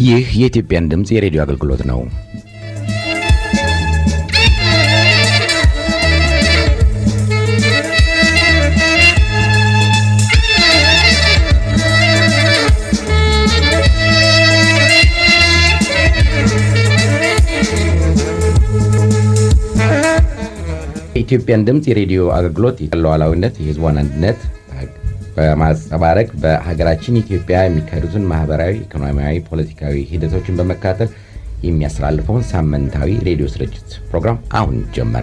ይህ የኢትዮጵያን ድምፅ የሬዲዮ አገልግሎት ነው። የኢትዮጵያን ድምፅ የሬዲዮ አገልግሎት ሉዓላዊነት፣ የሕዝቧን አንድነት በማንጸባረቅ በሀገራችን ኢትዮጵያ የሚካሄዱትን ማህበራዊ፣ ኢኮኖሚያዊ፣ ፖለቲካዊ ሂደቶችን በመከታተል የሚያስተላልፈውን ሳምንታዊ ሬዲዮ ስርጭት ፕሮግራም አሁን ጀመረ።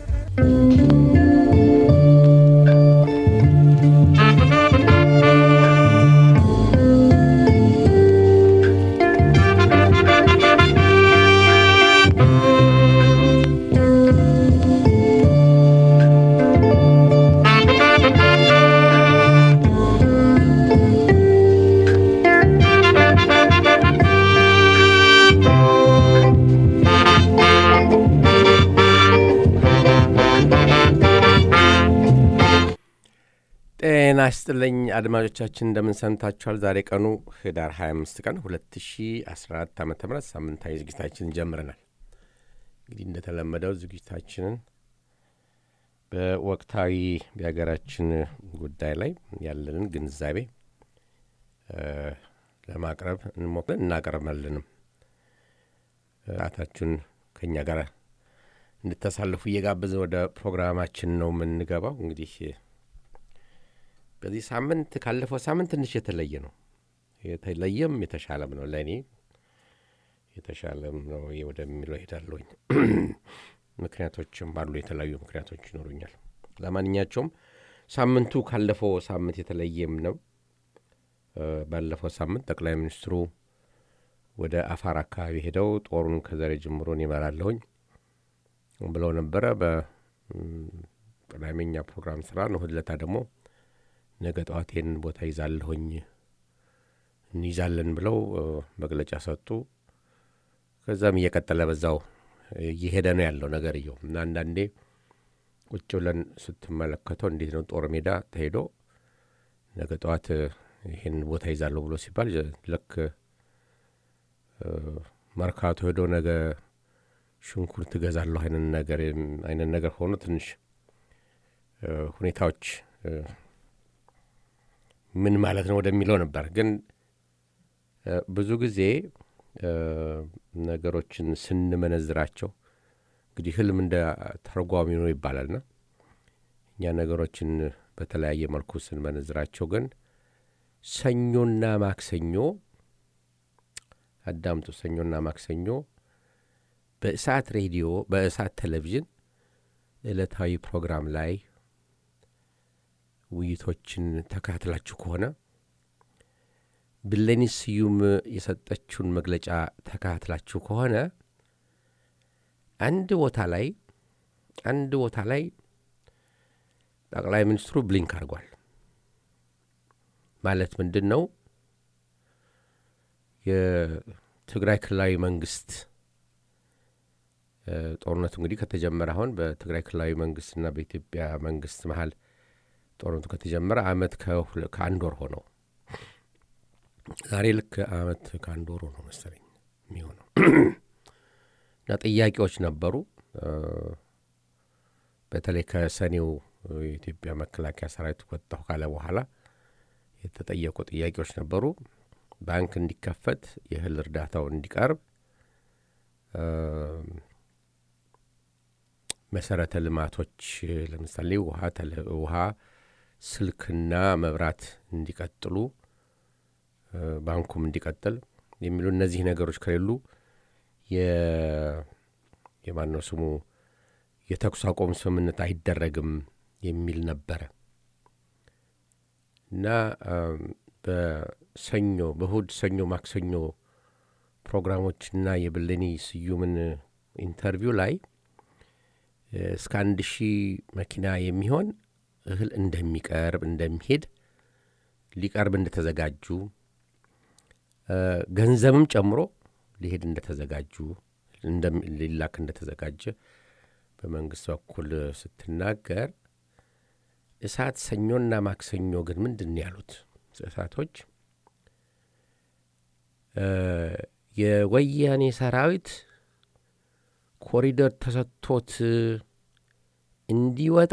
ጤና ይስጥልኝ አድማጮቻችን፣ እንደምን ሰንታችኋል? ዛሬ ቀኑ ህዳር 25 ቀን 2014 ዓ ም ሳምንታዊ ዝግጅታችንን ጀምረናል። እንግዲህ እንደተለመደው ዝግጅታችንን በወቅታዊ የሀገራችን ጉዳይ ላይ ያለንን ግንዛቤ ለማቅረብ እንሞክለን እናቀርባለንም። ሰዓታችሁን ከእኛ ጋር እንድታሳልፉ እየጋበዝን ወደ ፕሮግራማችን ነው የምንገባው እንግዲህ በዚህ ሳምንት ካለፈው ሳምንት ትንሽ የተለየ ነው። የተለየም የተሻለም ነው። ለእኔ የተሻለም ነው ወደሚለው ሄዳለሁኝ። ምክንያቶችም አሉ፣ የተለያዩ ምክንያቶች ይኖሩኛል። ለማንኛቸውም ሳምንቱ ካለፈው ሳምንት የተለየም ነው። ባለፈው ሳምንት ጠቅላይ ሚኒስትሩ ወደ አፋር አካባቢ ሄደው ጦሩን ከዛሬ ጀምሮ ይመራለሁኝ ብለው ነበረ። በቅዳሜኛ ፕሮግራም ስራ ነው። እሑድ ዕለት ደግሞ ነገ ጠዋት ይህንን ቦታ ይዛለሁኝ እንይዛለን ብለው መግለጫ ሰጡ። ከዛም እየቀጠለ በዛው እየሄደ ነው ያለው ነገርየው እና አንዳንዴ ቁጭ ብለን ስትመለከተው እንዴት ነው ጦር ሜዳ ተሄዶ ነገ ጠዋት ይህን ቦታ ይዛለሁ ብሎ ሲባል ልክ መርካቶ ሄዶ ነገ ሽንኩርት እገዛለሁ አይነት ነገር ሆኖ ትንሽ ሁኔታዎች ምን ማለት ነው ወደሚለው ነበር። ግን ብዙ ጊዜ ነገሮችን ስንመነዝራቸው እንግዲህ ህልም እንደ ተርጓሚ ነው ይባላልና እኛ ነገሮችን በተለያየ መልኩ ስንመነዝራቸው ግን ሰኞና ማክሰኞ አዳምጡ፣ ሰኞና ማክሰኞ በእሳት ሬዲዮ በእሳት ቴሌቪዥን ዕለታዊ ፕሮግራም ላይ ውይይቶችን ተከታትላችሁ ከሆነ ብሌኒ ስዩም የሰጠችውን መግለጫ ተከታትላችሁ ከሆነ አንድ ቦታ ላይ አንድ ቦታ ላይ ጠቅላይ ሚኒስትሩ ብሊንክ አድርጓል። ማለት ምንድን ነው? የትግራይ ክልላዊ መንግስት ጦርነቱ እንግዲህ ከተጀመረ አሁን በትግራይ ክልላዊ መንግስትና በኢትዮጵያ መንግስት መሀል ጦርነቱ ከተጀመረ አመት ከአንድ ወር ሆነው ዛሬ ልክ አመት ከአንድ ወር ሆነው መሰለኝ የሚሆነው እና ጥያቄዎች ነበሩ። በተለይ ከሰኔው የኢትዮጵያ መከላከያ ሰራዊት ወጣሁ ካለ በኋላ የተጠየቁ ጥያቄዎች ነበሩ። ባንክ እንዲከፈት፣ የእህል እርዳታው እንዲቀርብ፣ መሰረተ ልማቶች ለምሳሌ ውሃ ስልክና መብራት እንዲቀጥሉ ባንኩም እንዲቀጥል የሚሉ እነዚህ ነገሮች ከሌሉ የማነው ስሙ የተኩስ አቁም ስምምነት አይደረግም የሚል ነበረ እና በሰኞ በእሁድ ሰኞ፣ ማክሰኞ ፕሮግራሞችና የብሌኒ ስዩምን ኢንተርቪው ላይ እስከ አንድ ሺህ መኪና የሚሆን እህል እንደሚቀርብ እንደሚሄድ ሊቀርብ እንደተዘጋጁ ገንዘብም ጨምሮ ሊሄድ እንደተዘጋጁ ሊላክ እንደተዘጋጀ በመንግስት በኩል ስትናገር እሳት ሰኞና ማክሰኞ ግን ምንድን ነው ያሉት እሳቶች የወያኔ ሰራዊት ኮሪደር ተሰጥቶት እንዲወጣ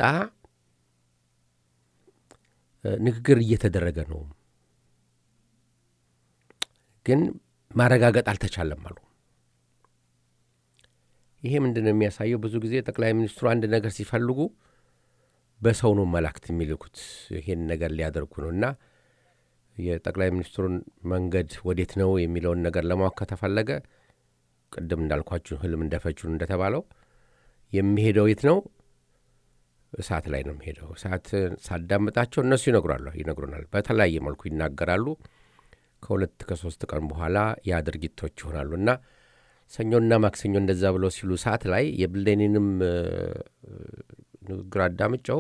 ንግግር እየተደረገ ነው፣ ግን ማረጋገጥ አልተቻለም አሉ። ይሄ ምንድን ነው የሚያሳየው? ብዙ ጊዜ ጠቅላይ ሚኒስትሩ አንድ ነገር ሲፈልጉ በሰው ነው መላክት የሚልኩት ይሄን ነገር ሊያደርጉ ነው እና የጠቅላይ ሚኒስትሩን መንገድ ወዴት ነው የሚለውን ነገር ለማወቅ ከተፈለገ ቅድም እንዳልኳችሁ ህልም እንደፈቹን እንደተባለው የሚሄደው የት ነው? እሳት ላይ ነው የሚሄደው። እሳት ሳዳምጣቸው እነሱ ይነግሯሉ ይነግሩናል። በተለያየ መልኩ ይናገራሉ። ከሁለት ከሶስት ቀን በኋላ ያ ድርጊቶች ይሆናሉ እና ሰኞና ማክሰኞ እንደዛ ብለው ሲሉ ሰዓት ላይ የብሌኒንም ንግግር አዳምጨው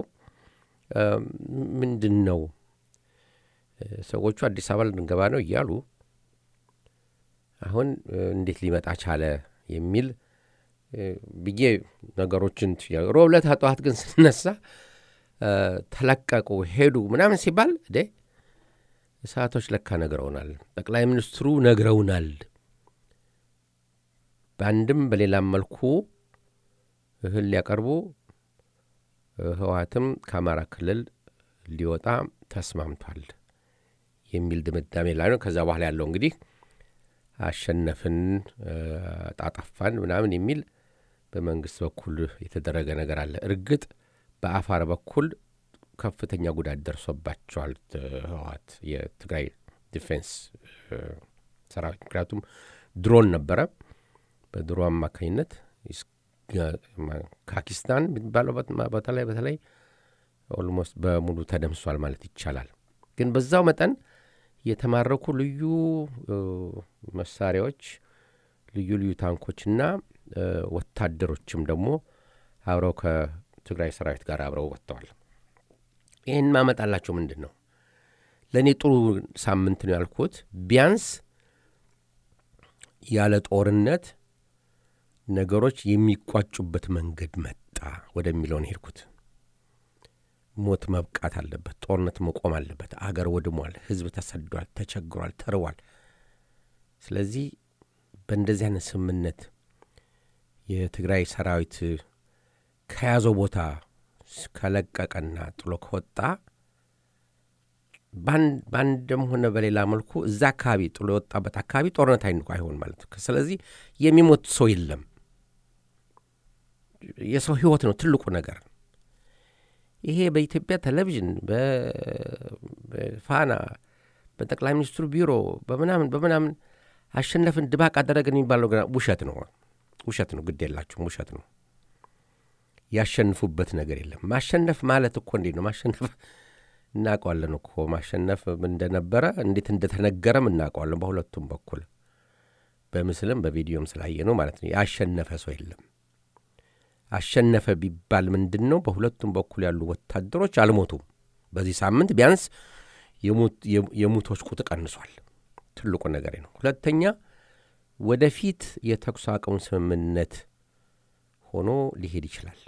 ምንድን ነው ሰዎቹ አዲስ አበባ ልንገባ ነው እያሉ አሁን እንዴት ሊመጣ ቻለ የሚል ብዬ ነገሮችን ሮብ ዕለት ጠዋት ግን ስነሳ ተለቀቁ ሄዱ ምናምን ሲባል ደ እሳቶች ለካ ነግረውናል። ጠቅላይ ሚኒስትሩ ነግረውናል። በአንድም በሌላም መልኩ እህል ሊያቀርቡ ህወሓትም ከአማራ ክልል ሊወጣ ተስማምቷል የሚል ድምዳሜ ላይ ነው። ከዛ በኋላ ያለው እንግዲህ አሸነፍን፣ ጣጠፋን ምናምን የሚል በመንግስት በኩል የተደረገ ነገር አለ። እርግጥ በአፋር በኩል ከፍተኛ ጉዳት ደርሶባቸዋል ህወሓት የትግራይ ዲፌንስ ሰራዊት። ምክንያቱም ድሮን ነበረ። በድሮ አማካኝነት ካኪስታን የሚባለው በተለይ በተለይ ኦልሞስት በሙሉ ተደምሷል ማለት ይቻላል። ግን በዛው መጠን የተማረኩ ልዩ መሳሪያዎች፣ ልዩ ልዩ ታንኮችና ወታደሮችም ደግሞ አብረው ከትግራይ ሰራዊት ጋር አብረው ወጥተዋል። ይህን ማመጣላቸው ምንድን ነው? ለእኔ ጥሩ ሳምንት ነው ያልኩት። ቢያንስ ያለ ጦርነት ነገሮች የሚቋጩበት መንገድ መጣ ወደሚለውን ሄድኩት። ሞት መብቃት አለበት። ጦርነት መቆም አለበት። አገር ወድሟል። ህዝብ ተሰዷል፣ ተቸግሯል፣ ተርቧል። ስለዚህ በእንደዚህ አይነት ስምምነት የትግራይ ሰራዊት ከያዘው ቦታ ከለቀቀና ጥሎ ከወጣ በአንድም ሆነ በሌላ መልኩ እዛ አካባቢ ጥሎ የወጣበት አካባቢ ጦርነት አይንቁ አይሆን ማለት ነው። ስለዚህ የሚሞት ሰው የለም። የሰው ህይወት ነው ትልቁ ነገር። ይሄ በኢትዮጵያ ቴሌቪዥን፣ በፋና፣ በጠቅላይ ሚኒስትሩ ቢሮ በምናምን በምናምን አሸነፍን ድባቅ አደረግን የሚባለው ገና ውሸት ነው። ውሸት ነው። ግድ የላችሁም፣ ውሸት ነው። ያሸንፉበት ነገር የለም። ማሸነፍ ማለት እኮ እንዴት ነው ማሸነፍ? እናውቀዋለን እኮ ማሸነፍ እንደነበረ እንዴት እንደተነገረም እናውቀዋለን። በሁለቱም በኩል በምስልም በቪዲዮም ስላየ ነው ማለት ነው። ያሸነፈ ሰው የለም። አሸነፈ ቢባል ምንድን ነው? በሁለቱም በኩል ያሉ ወታደሮች አልሞቱም። በዚህ ሳምንት ቢያንስ የሙቶች ቁጥር ቀንሷል። ትልቁ ነገር ነው። ሁለተኛ ወደፊት የተኩስ አቁም ስምምነት ሆኖ ሊሄድ ይችላል።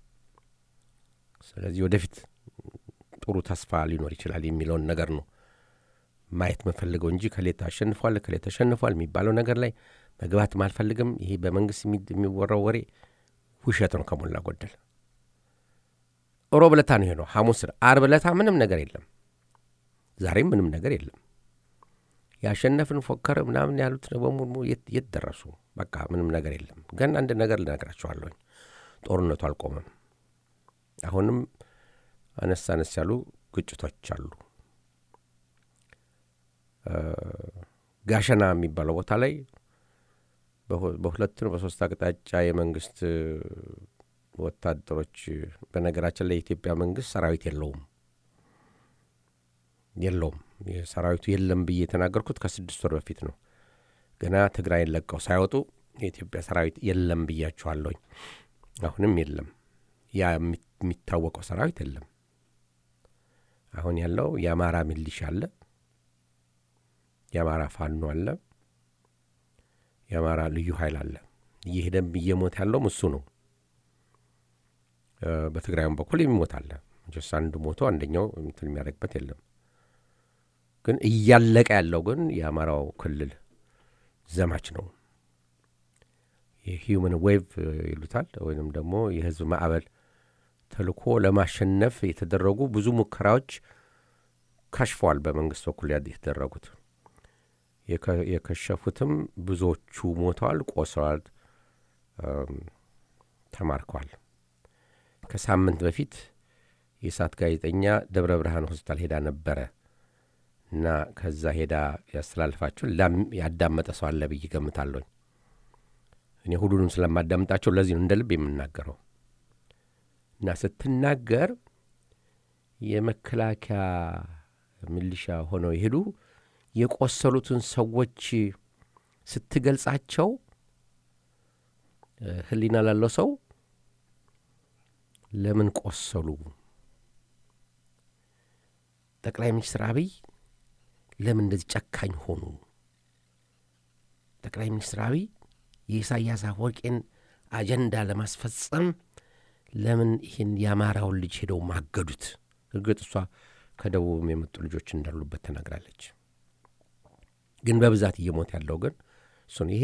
ስለዚህ ወደፊት ጥሩ ተስፋ ሊኖር ይችላል የሚለውን ነገር ነው ማየት መፈልገው እንጂ ከሌ አሸንፏል ከሌ ተሸንፏል የሚባለው ነገር ላይ መግባትም አልፈልግም። ይሄ በመንግስት የሚወራው ወሬ ውሸት ነው ከሞላ ጎደል። ሮብ ለታ ነው የሆነው፣ ሐሙስ አርብ ለታ ምንም ነገር የለም። ዛሬም ምንም ነገር የለም። ያሸነፍን ፎከር ምናምን ያሉት በሙሉ የት ደረሱ? በቃ ምንም ነገር የለም። ግን አንድ ነገር ልነግራቸዋለሁኝ፣ ጦርነቱ አልቆመም። አሁንም አነስ አነስ ያሉ ግጭቶች አሉ። ጋሸና የሚባለው ቦታ ላይ በሁለት ነው በሶስት አቅጣጫ የመንግስት ወታደሮች በነገራችን ላይ የኢትዮጵያ መንግስት ሰራዊት የለውም የለውም ሰራዊቱ የለም ብዬ የተናገርኩት ከስድስት ወር በፊት ነው። ገና ትግራይን ለቀው ሳይወጡ የኢትዮጵያ ሰራዊት የለም ብያችኋለሁኝ። አሁንም የለም። ያ የሚታወቀው ሰራዊት የለም። አሁን ያለው የአማራ ሚሊሻ አለ፣ የአማራ ፋኖ አለ፣ የአማራ ልዩ ኃይል አለ። እየሄደም እየሞት ያለውም እሱ ነው። በትግራይም በኩል የሚሞት አለ። ጀስ አንዱ ሞቶ አንደኛው እንትን የሚያደርግበት የለም። ግን እያለቀ ያለው ግን የአማራው ክልል ዘማች ነው። የሂውመን ዌቭ ይሉታል ወይንም ደግሞ የህዝብ ማዕበል ተልኮ ለማሸነፍ የተደረጉ ብዙ ሙከራዎች ከሽፈዋል። በመንግስት በኩል የተደረጉት የከሸፉትም ብዙዎቹ ሞተዋል፣ ቆስለዋል፣ ተማርከዋል። ከሳምንት በፊት የእሳት ጋዜጠኛ ደብረ ብርሃን ሆስፒታል ሄዳ ነበረ እና ከዛ ሄዳ ያስተላልፋችሁን ያዳመጠ ሰው አለ ብዬ ገምታለሁኝ። እኔ ሁሉንም ስለማዳምጣቸው ለዚህ ነው እንደ ልብ የምናገረው። እና ስትናገር የመከላከያ ሚሊሻ ሆነው የሄዱ የቆሰሉትን ሰዎች ስትገልጻቸው ሕሊና ላለው ሰው ለምን ቆሰሉ? ጠቅላይ ሚኒስትር አብይ ለምን እንደዚህ ጨካኝ ሆኑ? ጠቅላይ ሚኒስትር አብይ የኢሳያስ አፈወርቄን አጀንዳ ለማስፈጸም ለምን ይህን የአማራውን ልጅ ሄደው ማገዱት? እርግጥ እሷ ከደቡብም የመጡ ልጆች እንዳሉበት ተናግራለች። ግን በብዛት እየሞት ያለው ግን እሱን ይሄ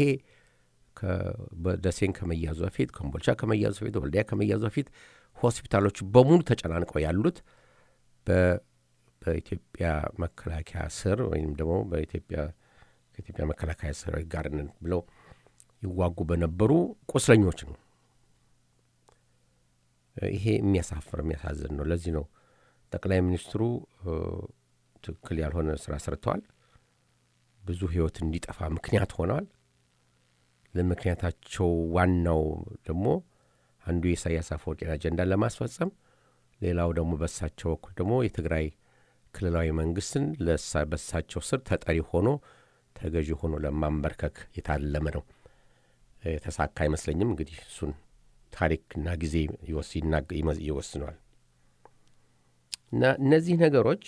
ደሴን ከመያዙ በፊት ኮምቦልቻ ከመያዙ በፊት ወልዲያ ከመያዙ በፊት ሆስፒታሎቹ በሙሉ ተጨናንቀው ያሉት በኢትዮጵያ መከላከያ ስር ወይም ደግሞ በኢትዮጵያ ከኢትዮጵያ መከላከያ ሰራዊት ጋር ነን ብለው ይዋጉ በነበሩ ቁስለኞች ነው። ይሄ የሚያሳፍር የሚያሳዝን ነው። ለዚህ ነው ጠቅላይ ሚኒስትሩ ትክክል ያልሆነ ስራ ሰርተዋል። ብዙ ሕይወት እንዲጠፋ ምክንያት ሆነዋል። ለምክንያታቸው ዋናው ደግሞ አንዱ የኢሳያስ አፈወርቂን አጀንዳ ለማስፈጸም፣ ሌላው ደግሞ በሳቸው በኩል ደግሞ የትግራይ ክልላዊ መንግስትን በሳቸው ስር ተጠሪ ሆኖ ተገዢ ሆኖ ለማንበርከክ የታለመ ነው። የተሳካ አይመስለኝም። እንግዲህ እሱን ታሪክና ጊዜ ይወስነዋል። እና እነዚህ ነገሮች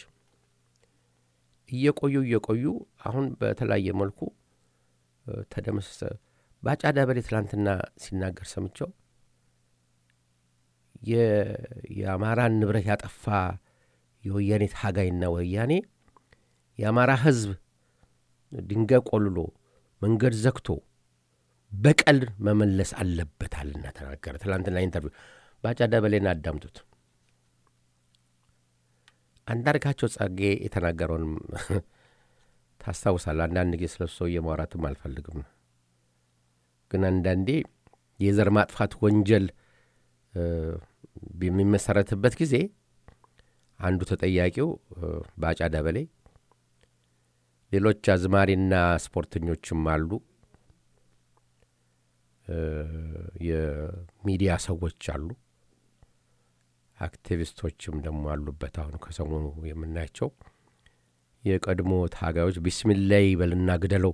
እየቆዩ እየቆዩ አሁን በተለያየ መልኩ ተደመሰሰ። ባጫ ዳበሌ ትላንትና ሲናገር ሰምቸው የአማራን ንብረት ያጠፋ የወያኔ ታጋይና ወያኔ የአማራ ሕዝብ ድንጋይ ቆልሎ መንገድ ዘግቶ በቀል መመለስ አለበታልና ተናገረ። ትላንትና ኢንተርቪው ባጫ ዳበሌን አዳምጡት። አንዳርጋቸው ጻጌ የተናገረውንም ታስታውሳለህ። አንዳንድ ጊዜ ስለ ሰውዬ ማውራትም አልፈልግም፣ ግን አንዳንዴ የዘር ማጥፋት ወንጀል በሚመሰረትበት ጊዜ አንዱ ተጠያቂው ባጫ ዳበሌ፣ ሌሎች አዝማሪና ስፖርተኞችም አሉ፣ የሚዲያ ሰዎች አሉ፣ አክቲቪስቶችም ደግሞ አሉበት። አሁን ከሰሞኑ የምናያቸው የቀድሞ ታጋዮች ቢስሚላይ በልና ግደለው፣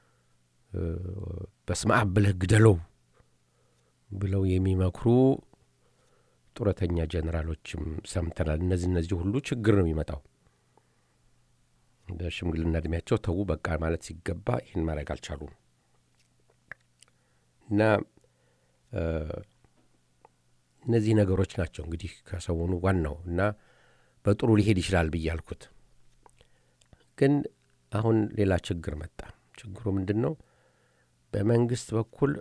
በስመ አብ ብለህ ግደለው ብለው የሚመክሩ ጡረተኛ ጀኔራሎችም ሰምተናል። እነዚህ እነዚህ ሁሉ ችግር ነው የሚመጣው። በሽምግልና እድሜያቸው ተዉ በቃ ማለት ሲገባ ይህን ማድረግ አልቻሉም እና እነዚህ ነገሮች ናቸው እንግዲህ ከሰሞኑ ዋናው እና በጥሩ ሊሄድ ይችላል ብዬ አልኩት። ግን አሁን ሌላ ችግር መጣ። ችግሩ ምንድን ነው? በመንግስት በኩል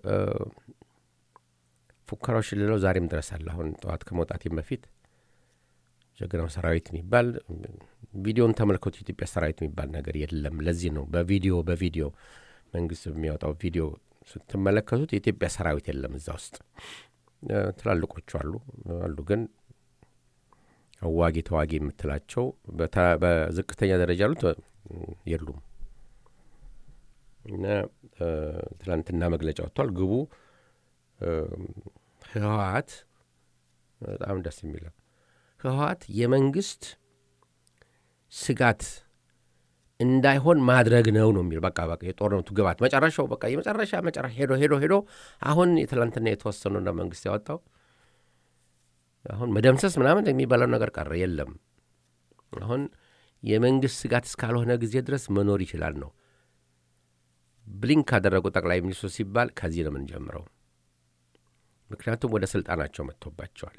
ፉከራዎች ሌለው ዛሬም ድረስ አለ። አሁን ጠዋት ከመውጣቴም በፊት ጀግናው ሰራዊት የሚባል ቪዲዮን ተመልከቱ። ኢትዮጵያ ሰራዊት የሚባል ነገር የለም። ለዚህ ነው በቪዲዮ በቪዲዮ መንግስት በሚያወጣው ቪዲዮ ስትመለከቱት የኢትዮጵያ ሰራዊት የለም እዛ ውስጥ። ትላልቆቹ አሉ አሉ፣ ግን አዋጊ ተዋጊ የምትላቸው በዝቅተኛ ደረጃ ያሉት የሉም። እና ትላንትና መግለጫ ወጥቷል። ግቡ ህወሓት በጣም ደስ የሚለው ህወሓት የመንግስት ስጋት እንዳይሆን ማድረግ ነው ነው የሚል በቃ በቃ የጦርነቱ ግባት መጨረሻው በቃ የመጨረሻ መጨረሻ ሄዶ ሄዶ ሄዶ አሁን የትላንትና የተወሰኑ እንደ መንግስት ያወጣው አሁን መደምሰስ ምናምን የሚባለው ነገር ቀረ የለም። አሁን የመንግስት ስጋት እስካልሆነ ጊዜ ድረስ መኖር ይችላል ነው። ብሊንክ ካደረጉ ጠቅላይ ሚኒስትሩ ሲባል ከዚህ ነው የምንጀምረው። ምክንያቱም ወደ ስልጣናቸው መጥቶባቸዋል።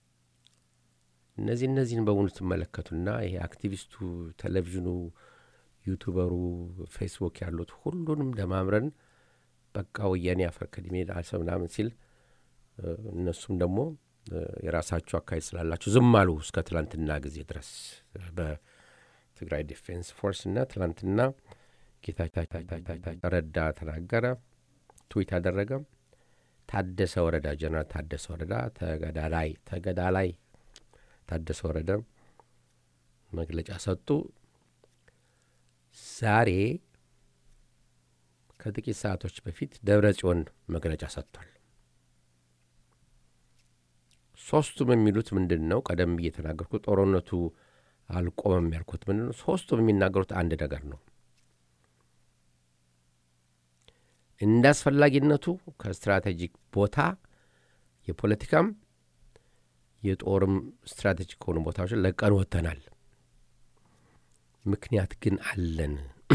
እነዚህ እነዚህን በሙሉ ትመለከቱና ይሄ አክቲቪስቱ ቴሌቪዥኑ ዩቱበሩ፣ ፌስቡክ ያሉት ሁሉንም ደማምረን በቃ ወያኔ አፈር ከድሜ ዳሰ ምናምን ሲል እነሱም ደግሞ የራሳቸው አካሄድ ስላላቸው ዝም አሉ እስከ ትላንትና ጊዜ ድረስ በትግራይ ዲፌንስ ፎርስ እና ትላንትና ጌታቸው ረዳ ተናገረ፣ ትዊት አደረገ። ታደሰ ወረዳ ጀነራል ታደሰ ወረዳ ተገዳላይ ተገዳላይ ታደሰ ወረደ መግለጫ ሰጡ። ዛሬ ከጥቂት ሰዓቶች በፊት ደብረ ጽዮን መግለጫ ሰጥቷል። ሶስቱም የሚሉት ምንድን ነው? ቀደም ብዬ የተናገርኩት ጦርነቱ አልቆመም ያልኩት ምንድን ነው? ሶስቱም የሚናገሩት አንድ ነገር ነው። እንደ አስፈላጊነቱ ከስትራቴጂክ ቦታ የፖለቲካም የጦርም ስትራቴጂክ ከሆኑ ቦታዎች ለቀን ወጥተናል። ምክንያት ግን አለን።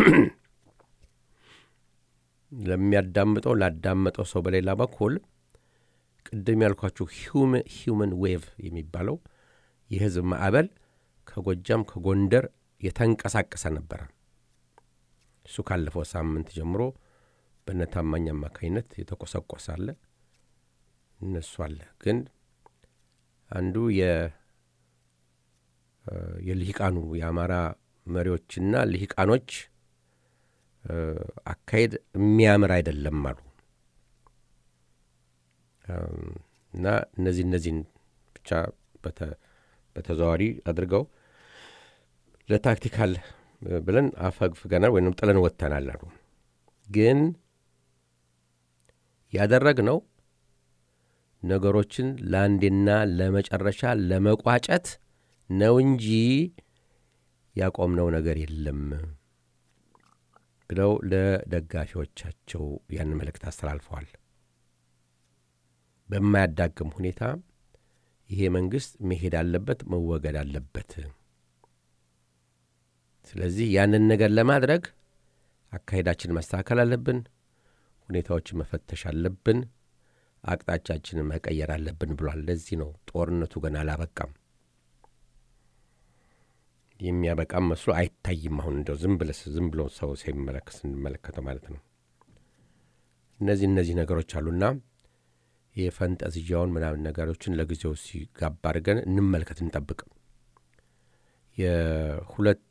ለሚያዳምጠው ላዳመጠው ሰው በሌላ በኩል ቅድም ያልኳችሁ ሂውመን ዌቭ የሚባለው የህዝብ ማዕበል ከጎጃም ከጎንደር የተንቀሳቀሰ ነበረ። እሱ ካለፈው ሳምንት ጀምሮ በነታማኝ አማካኝነት የተቆሰቆሰ አለ፣ እነሱ አለ። ግን አንዱ የልሂቃኑ የአማራ መሪዎችና ልሂቃኖች አካሄድ የሚያምር አይደለም አሉ እና እነዚህ እነዚህን ብቻ በተዘዋዋሪ አድርገው ለታክቲካል ብለን አፈግፍገናል ወይም ጥለን ወጥተናል አሉ። ግን ያደረግነው ነገሮችን ለአንዴና ለመጨረሻ ለመቋጨት ነው እንጂ ያቆምነው ነገር የለም ብለው ለደጋፊዎቻቸው ያን መልእክት አስተላልፈዋል። በማያዳግም ሁኔታ ይሄ መንግስት መሄድ አለበት፣ መወገድ አለበት። ስለዚህ ያንን ነገር ለማድረግ አካሄዳችን ማስተካከል አለብን፣ ሁኔታዎችን መፈተሽ አለብን፣ አቅጣጫችንን መቀየር አለብን ብሏል። ለዚህ ነው ጦርነቱ ገና አላበቃም። የሚያበቃም መስሎ አይታይም። አሁን እንደው ዝም ብለስ ዝም ብሎ ሰው ሲመለከት ስንመለከተው ማለት ነው። እነዚህ እነዚህ ነገሮች አሉና የፈንጠዝያውን ምናምን ነገሮችን ለጊዜው ሲጋባ አድርገን እንመልከት፣ እንጠብቅ። የሁለት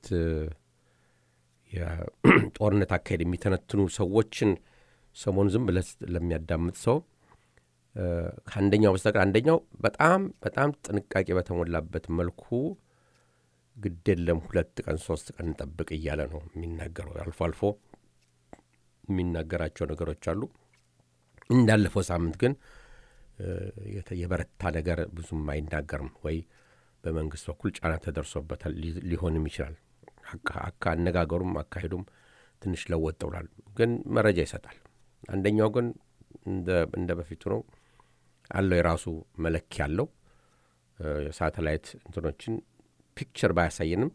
የጦርነት አካሄድ የሚተነትኑ ሰዎችን ሰሞኑ ዝም ብለህ ለሚያዳምጥ ሰው ከአንደኛው በስተቀር አንደኛው በጣም በጣም ጥንቃቄ በተሞላበት መልኩ ግድ የለም ሁለት ቀን ሶስት ቀን እንጠብቅ እያለ ነው የሚናገረው። አልፎ አልፎ የሚናገራቸው ነገሮች አሉ። እንዳለፈው ሳምንት ግን የበረታ ነገር ብዙም አይናገርም ወይ በመንግስት በኩል ጫና ተደርሶበታል ሊሆንም ይችላል። አካ አነጋገሩም አካሄዱም ትንሽ ለወጥ ብሏል፣ ግን መረጃ ይሰጣል። አንደኛው ግን እንደ በፊቱ ነው አለው የራሱ መለኪያ አለው። የሳተላይት እንትኖችን ፒክቸር ባያሳየንም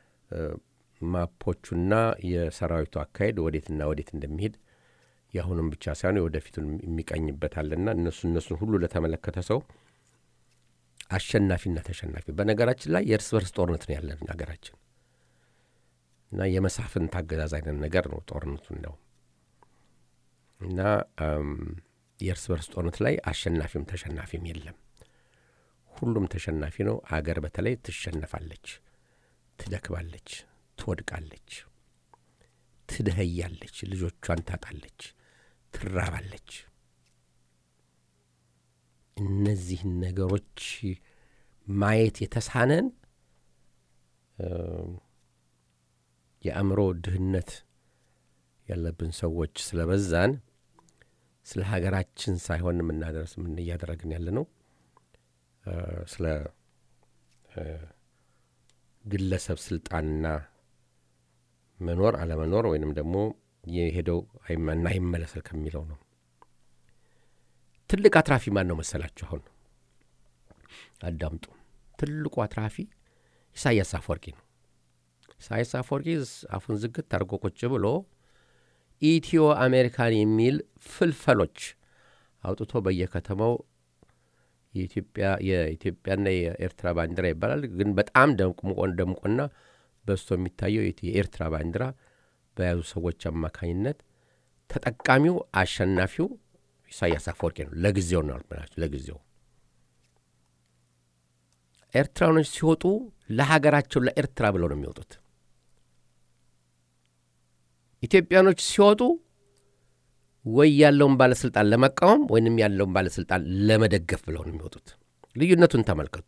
ማፖቹና የሰራዊቱ አካሄድ ወዴትና ወዴት እንደሚሄድ የአሁኑም ብቻ ሳይሆን የወደፊቱን የሚቀኝበታልና እነሱ እነሱን ሁሉ ለተመለከተ ሰው አሸናፊና ተሸናፊ። በነገራችን ላይ የእርስ በርስ ጦርነት ነው ያለን ሀገራችን እና የመሳፍንት አገዛዝ አይነት ነገር ነው ጦርነቱ ነው እና የእርስ በርስ ጦርነት ላይ አሸናፊም ተሸናፊም የለም። ሁሉም ተሸናፊ ነው። አገር በተለይ ትሸነፋለች፣ ትደክማለች፣ ትወድቃለች፣ ትደኸያለች፣ ልጆቿን ታጣለች፣ ትራባለች። እነዚህን ነገሮች ማየት የተሳነን የአእምሮ ድህነት ያለብን ሰዎች ስለበዛን ስለ ሀገራችን ሳይሆን የምናደርስ ምን እያደረግን ያለ ነው ስለ ግለሰብ ስልጣንና መኖር አለመኖር ወይንም ደግሞ የሄደው እና ይመለሰል ከሚለው ነው። ትልቅ አትራፊ ማን ነው መሰላችሁ? አሁን አዳምጡ። ትልቁ አትራፊ ኢሳያስ አፈወርቂ ነው። ኢሳያስ አፈወርቂ አፉን ዝግት አድርጎ ቁጭ ብሎ ኢትዮ አሜሪካን የሚል ፍልፈሎች አውጥቶ በየከተማው የኢትዮጵያና የኤርትራ ባንዲራ ይባላል። ግን በጣም ደምቆ ደምቆና በስቶ የሚታየው የኤርትራ ባንዲራ በያዙ ሰዎች አማካኝነት ተጠቃሚው አሸናፊው ኢሳያስ አፈወርቂ ነው። ለጊዜው ነው አልኩላችሁ፣ ለጊዜው ኤርትራኖች ሲወጡ ለሀገራቸው ለኤርትራ ብለው ነው የሚወጡት። ኢትዮጵያኖች ሲወጡ ወይ ያለውን ባለስልጣን ለመቃወም ወይንም ያለውን ባለስልጣን ለመደገፍ ብለው ነው የሚወጡት። ልዩነቱን ተመልከቱ።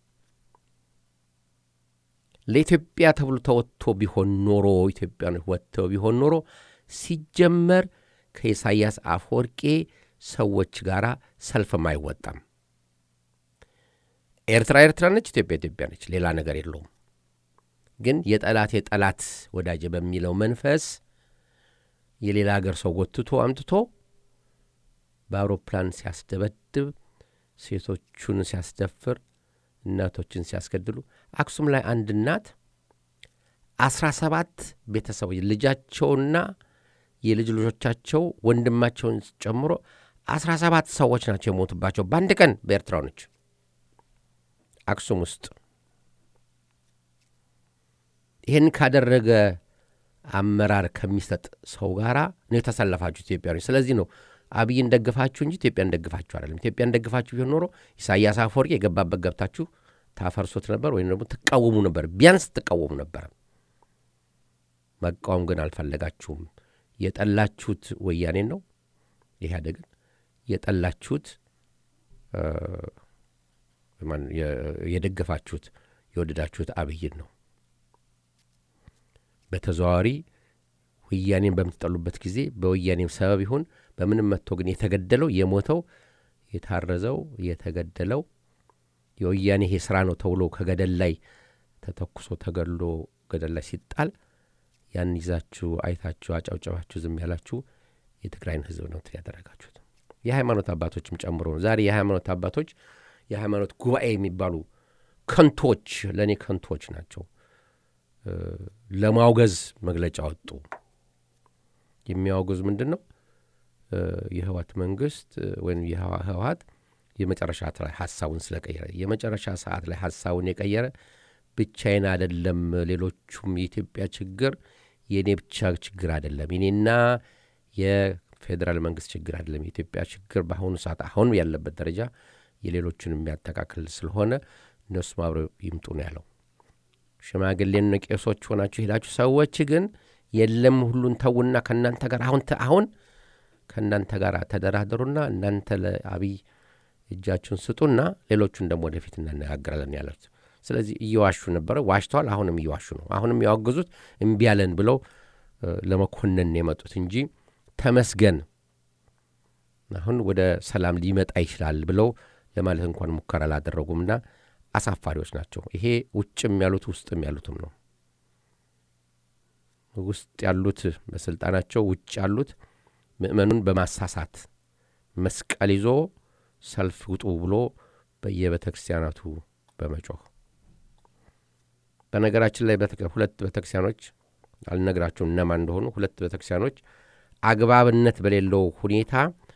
ለኢትዮጵያ ተብሎ ተወጥቶ ቢሆን ኖሮ ኢትዮጵያኖች ወጥተው ቢሆን ኖሮ ሲጀመር ከኢሳያስ አፈወርቄ ሰዎች ጋር ሰልፍም አይወጣም። ኤርትራ ኤርትራ ነች፣ ኢትዮጵያ ኢትዮጵያ ነች። ሌላ ነገር የለውም። ግን የጠላት የጠላት ወዳጅ በሚለው መንፈስ የሌላ ሀገር ሰው ጎትቶ አምጥቶ በአውሮፕላን ሲያስደበድብ፣ ሴቶቹን ሲያስደፍር፣ እናቶችን ሲያስገድሉ አክሱም ላይ አንድ እናት አስራ ሰባት ቤተሰቦች ልጃቸውና የልጅ ልጆቻቸው ወንድማቸውን ጨምሮ አስራ ሰባት ሰዎች ናቸው የሞቱባቸው በአንድ ቀን በኤርትራኖች አክሱም ውስጥ። ይህን ካደረገ አመራር ከሚሰጥ ሰው ጋር ነው የተሰለፋችሁ ኢትዮጵያኖች። ስለዚህ ነው አብይን ደግፋችሁ እንጂ ኢትዮጵያን ደግፋችሁ አይደለም። ኢትዮጵያን ደግፋችሁ ቢሆን ኖሮ ኢሳያስ አፈወርቂ የገባበት ገብታችሁ ታፈርሶት ነበር ወይም ደግሞ ትቃወሙ ነበር። ቢያንስ ትቃወሙ ነበር። መቃወም ግን አልፈለጋችሁም። የጠላችሁት ወያኔን ነው ኢህአዴግን፣ የጠላችሁት የደገፋችሁት የወደዳችሁት አብይን ነው። በተዘዋዋሪ ወያኔን በምትጠሉበት ጊዜ በወያኔም ሰበብ ይሁን በምንም መጥቶ ግን የተገደለው የሞተው የታረዘው የተገደለው የወያኔ ይሄ ስራ ነው ተብሎ ከገደል ላይ ተተኩሶ ተገድሎ ገደል ላይ ሲጣል ያን ይዛችሁ አይታችሁ አጫውጨባችሁ ዝም ያላችሁ የትግራይን ህዝብ ነው ያደረጋችሁት። የሃይማኖት አባቶችም ጨምሮ ነው። ዛሬ የሃይማኖት አባቶች የሃይማኖት ጉባኤ የሚባሉ ከንቶች ለእኔ ከንቶች ናቸው። ለማውገዝ መግለጫ ወጡ። የሚያወግዙ ምንድን ነው? የህወሓት መንግስት ወይም የህወሓት የመጨረሻ ሰዓት ላይ ሀሳቡን ስለቀየረ የመጨረሻ ሰዓት ላይ ሀሳቡን የቀየረ ብቻዬን አይደለም፣ ሌሎቹም የኢትዮጵያ ችግር የእኔ ብቻ ችግር አይደለም፣ የኔና የፌዴራል መንግስት ችግር አይደለም። የኢትዮጵያ ችግር በአሁኑ ሰዓት አሁን ያለበት ደረጃ የሌሎቹን የሚያጠቃክል ስለሆነ እነሱም አብረው ይምጡ ነው ያለው። ሽማግሌን ቄሶች ሆናችሁ ሄዳችሁ ሰዎች ግን የለም ሁሉን ተዉና ከእናንተ ጋር አሁን አሁን ከእናንተ ጋር ተደራደሩና እናንተ ለአብይ እጃችሁን ስጡና ሌሎቹን ደግሞ ወደፊት እናነጋግራለን ያሉት። ስለዚህ እየዋሹ ነበረ፣ ዋሽተዋል። አሁንም እየዋሹ ነው። አሁንም ያወገዙት እምቢ ያለን ብለው ለመኮነን የመጡት እንጂ ተመስገን አሁን ወደ ሰላም ሊመጣ ይችላል ብለው ለማለት እንኳን ሙከራ አላደረጉምና አሳፋሪዎች ናቸው። ይሄ ውጭም ያሉት ውስጥም ያሉትም ነው። ውስጥ ያሉት በስልጣናቸው ውጭ ያሉት ምእመኑን በማሳሳት መስቀል ይዞ ሰልፍ ውጡ ብሎ በየቤተ ክርስቲያናቱ በመጮህ በነገራችን ላይ ሁለት ቤተ ክርስቲያኖች አልነግራቸውም እነማን እንደሆኑ ሁለት ቤተ ክርስቲያኖች አግባብነት በሌለው ሁኔታ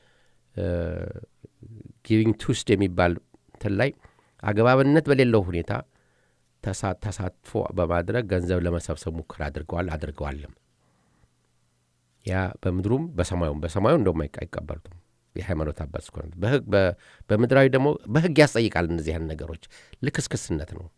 ጊቪንግ ቱስድ የሚባል እንትን ላይ አግባብነት በሌለው ሁኔታ ተሳትፎ በማድረግ ገንዘብ ለመሰብሰብ ሙከራ አድርገዋል አድርገዋልም። ያ በምድሩም በሰማዩም በሰማዩ እንደውም አይቀበሉትም የሃይማኖት አባት እስከሆነ በምድራዊ ደግሞ በሕግ ያስጠይቃል። እነዚህ ያን ነገሮች ልክስክስነት ነው።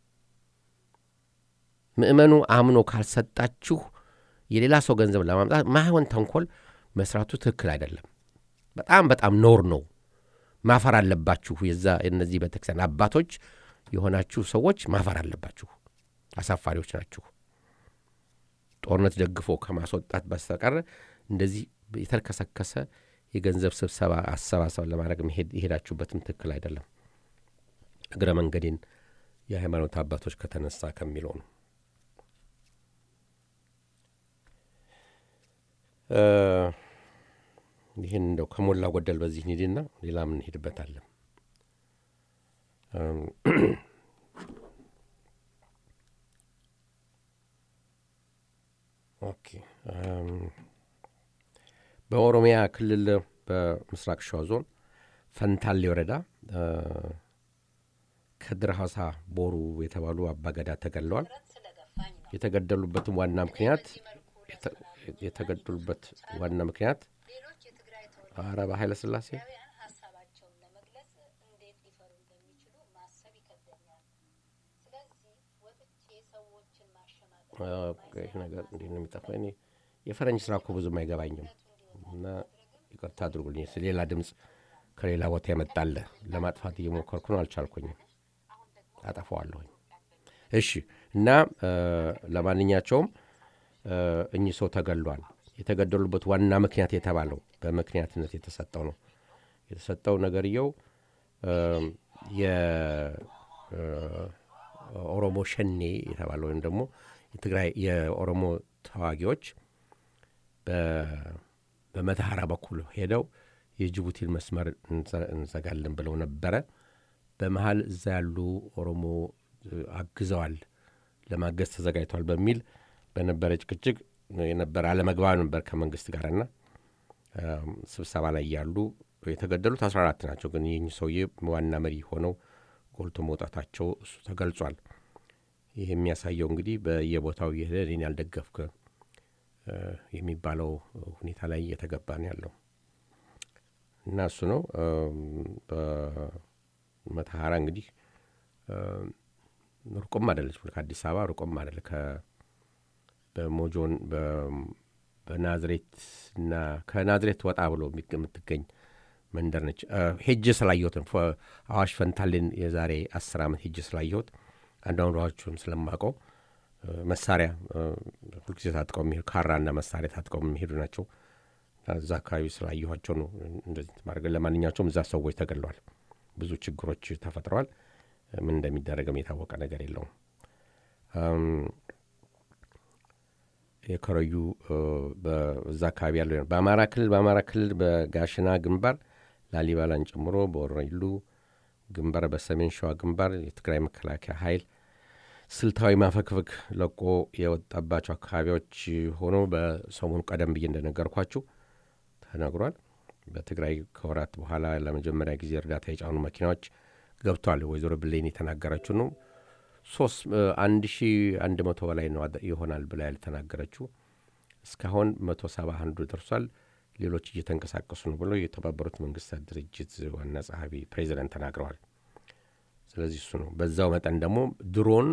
ምእመኑ አምኖ ካልሰጣችሁ የሌላ ሰው ገንዘብ ለማምጣት ማይሆን ተንኮል መስራቱ ትክክል አይደለም። በጣም በጣም ኖር ነው። ማፈር አለባችሁ። የዛ እነዚህ ቤተክርስቲያን አባቶች የሆናችሁ ሰዎች ማፈር አለባችሁ። አሳፋሪዎች ናችሁ። ጦርነት ደግፎ ከማስወጣት በስተቀር እንደዚህ የተልከሰከሰ የገንዘብ ስብሰባ አሰባሰብ ለማድረግ የሄዳችሁበትም ትክክል አይደለም። እግረ መንገዴን የሃይማኖት አባቶች ከተነሳ ከሚለው ነው። ይህን እንደው ከሞላ ጎደል በዚህ ሂድና ሌላ ምን እንሄድበታለን። ኦኬ በኦሮሚያ ክልል በምስራቅ ሸዋ ዞን ፈንታሌ ወረዳ ከድር ሀሳ ቦሩ የተባሉ አባገዳ ተገድለዋል። የተገደሉበትም ዋና ምክንያት የተገደሉበት ዋና ምክንያት ሌሎች የትግራይ አረ በኃይለ ሥላሴ ተወላጆች ሀሳባቸውን ለመግለጽ እንዴት ሊፈሩ እንደሚችሉ ማሰብ ይከብደኛል። ስለዚህ ወጥቼ ሰዎችን ማሸማቀቅ ይህ ነገር እንዴት ነው የሚጠፋው? እኔ የፈረንጅ ስራ እኮ ብዙም አይገባኝም እና ይቅርታ አድርጉልኝ። ሌላ ድምፅ ከሌላ ቦታ የመጣለ ለማጥፋት እየሞከርኩ ነው፣ አልቻልኩኝም። አጠፋዋለሁኝ። እሺ እና ለማንኛቸውም እኚህ ሰው ተገሏል። የተገደሉበት ዋና ምክንያት የተባለው በምክንያትነት የተሰጠው ነው የተሰጠው ነገርየው የኦሮሞ ሸኔ የተባለው ወይም ደግሞ የትግራይ የኦሮሞ ተዋጊዎች በመተሐራ በኩል ሄደው የጅቡቲን መስመር እንዘጋለን ብለው ነበረ። በመሀል እዛ ያሉ ኦሮሞ አግዘዋል፣ ለማገዝ ተዘጋጅተዋል በሚል በነበረ ጭቅጭቅ የነበረ አለመግባብ ነበር ከመንግስት ጋርና ስብሰባ ላይ ያሉ የተገደሉት አስራ አራት ናቸው። ግን ይህ ሰውዬ ዋና መሪ ሆነው ጎልቶ መውጣታቸው እሱ ተገልጿል። ይህ የሚያሳየው እንግዲህ በየቦታው እየሄደ እኔን ያልደገፍክ የሚባለው ሁኔታ ላይ እየተገባ ነው ያለው እና እሱ ነው በመተሐራ እንግዲህ ሩቁም አደለች ከአዲስ አበባ ሩቁም አደለ በሞጆን በናዝሬትና ከናዝሬት ወጣ ብሎ የምትገኝ መንደር ነች። ሄጅ ስላየሁት አዋሽ ፈንታሌን የዛሬ አስር ዓመት ሄጅ ስላየሁት አንዳንዶቹም ስለማውቀው መሳሪያ ሁልጊዜ ታጥቀው የሚሄዱ ካራና መሳሪያ ታጥቀው የሚሄዱ ናቸው። እዛ አካባቢ ስላየኋቸው ነው እንደዚህ ማድረግ። ለማንኛቸውም እዛ ሰዎች ተገለዋል። ብዙ ችግሮች ተፈጥረዋል። ምን እንደሚደረግም የታወቀ ነገር የለውም። የከረዩ በዛ አካባቢ ያለው በአማራ ክልል በአማራ ክልል በጋሽና ግንባር ላሊበላን ጨምሮ በወረኢሉ ግንባር፣ በሰሜን ሸዋ ግንባር የትግራይ መከላከያ ኃይል ስልታዊ ማፈግፈግ ለቆ የወጣባቸው አካባቢዎች ሆኖ በሰሞኑ ቀደም ብዬ እንደነገርኳችሁ ተነግሯል። በትግራይ ከወራት በኋላ ለመጀመሪያ ጊዜ እርዳታ የጫኑ መኪናዎች ገብቷል። ወይዘሮ ብሌን የተናገረችው ነው። ሶስት አንድ ሺ አንድ መቶ በላይ ነው ይሆናል ብላ ያልተናገረችው እስካሁን መቶ ሰባ አንዱ ደርሷል። ሌሎች እየተንቀሳቀሱ ነው ብሎ የተባበሩት መንግስታት ድርጅት ዋና ጸሐፊ ፕሬዚደንት ተናግረዋል። ስለዚህ እሱ ነው። በዛው መጠን ደግሞ ድሮን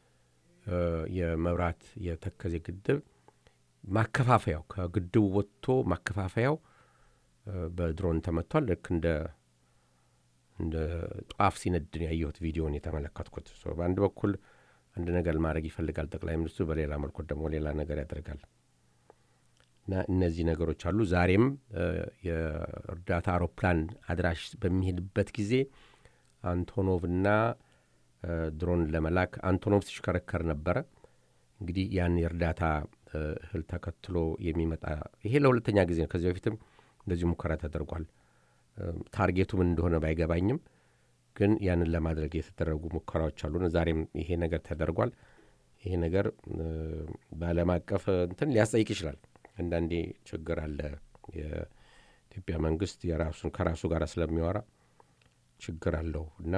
የመብራት የተከዜ ግድብ ማከፋፈያው ከግድቡ ወጥቶ ማከፋፈያው በድሮን ተመቷል። ልክ እንደ እንደ ጧፍ ሲነድን ያየሁት ቪዲዮን የተመለከትኩት። በአንድ በኩል አንድ ነገር ማድረግ ይፈልጋል ጠቅላይ ሚኒስትሩ፣ በሌላ መልኩ ደግሞ ሌላ ነገር ያደርጋል እና እነዚህ ነገሮች አሉ። ዛሬም የእርዳታ አውሮፕላን አድራሽ በሚሄድበት ጊዜ አንቶኖቭና ድሮን ለመላክ አንቶኖቭ ሲሽከረከር ነበረ። እንግዲህ ያን የእርዳታ እህል ተከትሎ የሚመጣ ይሄ ለሁለተኛ ጊዜ ነው። ከዚህ በፊትም እንደዚሁ ሙከራ ተደርጓል። ታርጌቱ ምን እንደሆነ ባይገባኝም ግን ያንን ለማድረግ የተደረጉ ሙከራዎች አሉ። ዛሬም ይሄ ነገር ተደርጓል። ይሄ ነገር በዓለም አቀፍ እንትን ሊያስጠይቅ ይችላል። አንዳንዴ ችግር አለ። የኢትዮጵያ መንግስት የራሱን ከራሱ ጋር ስለሚያወራ ችግር አለው እና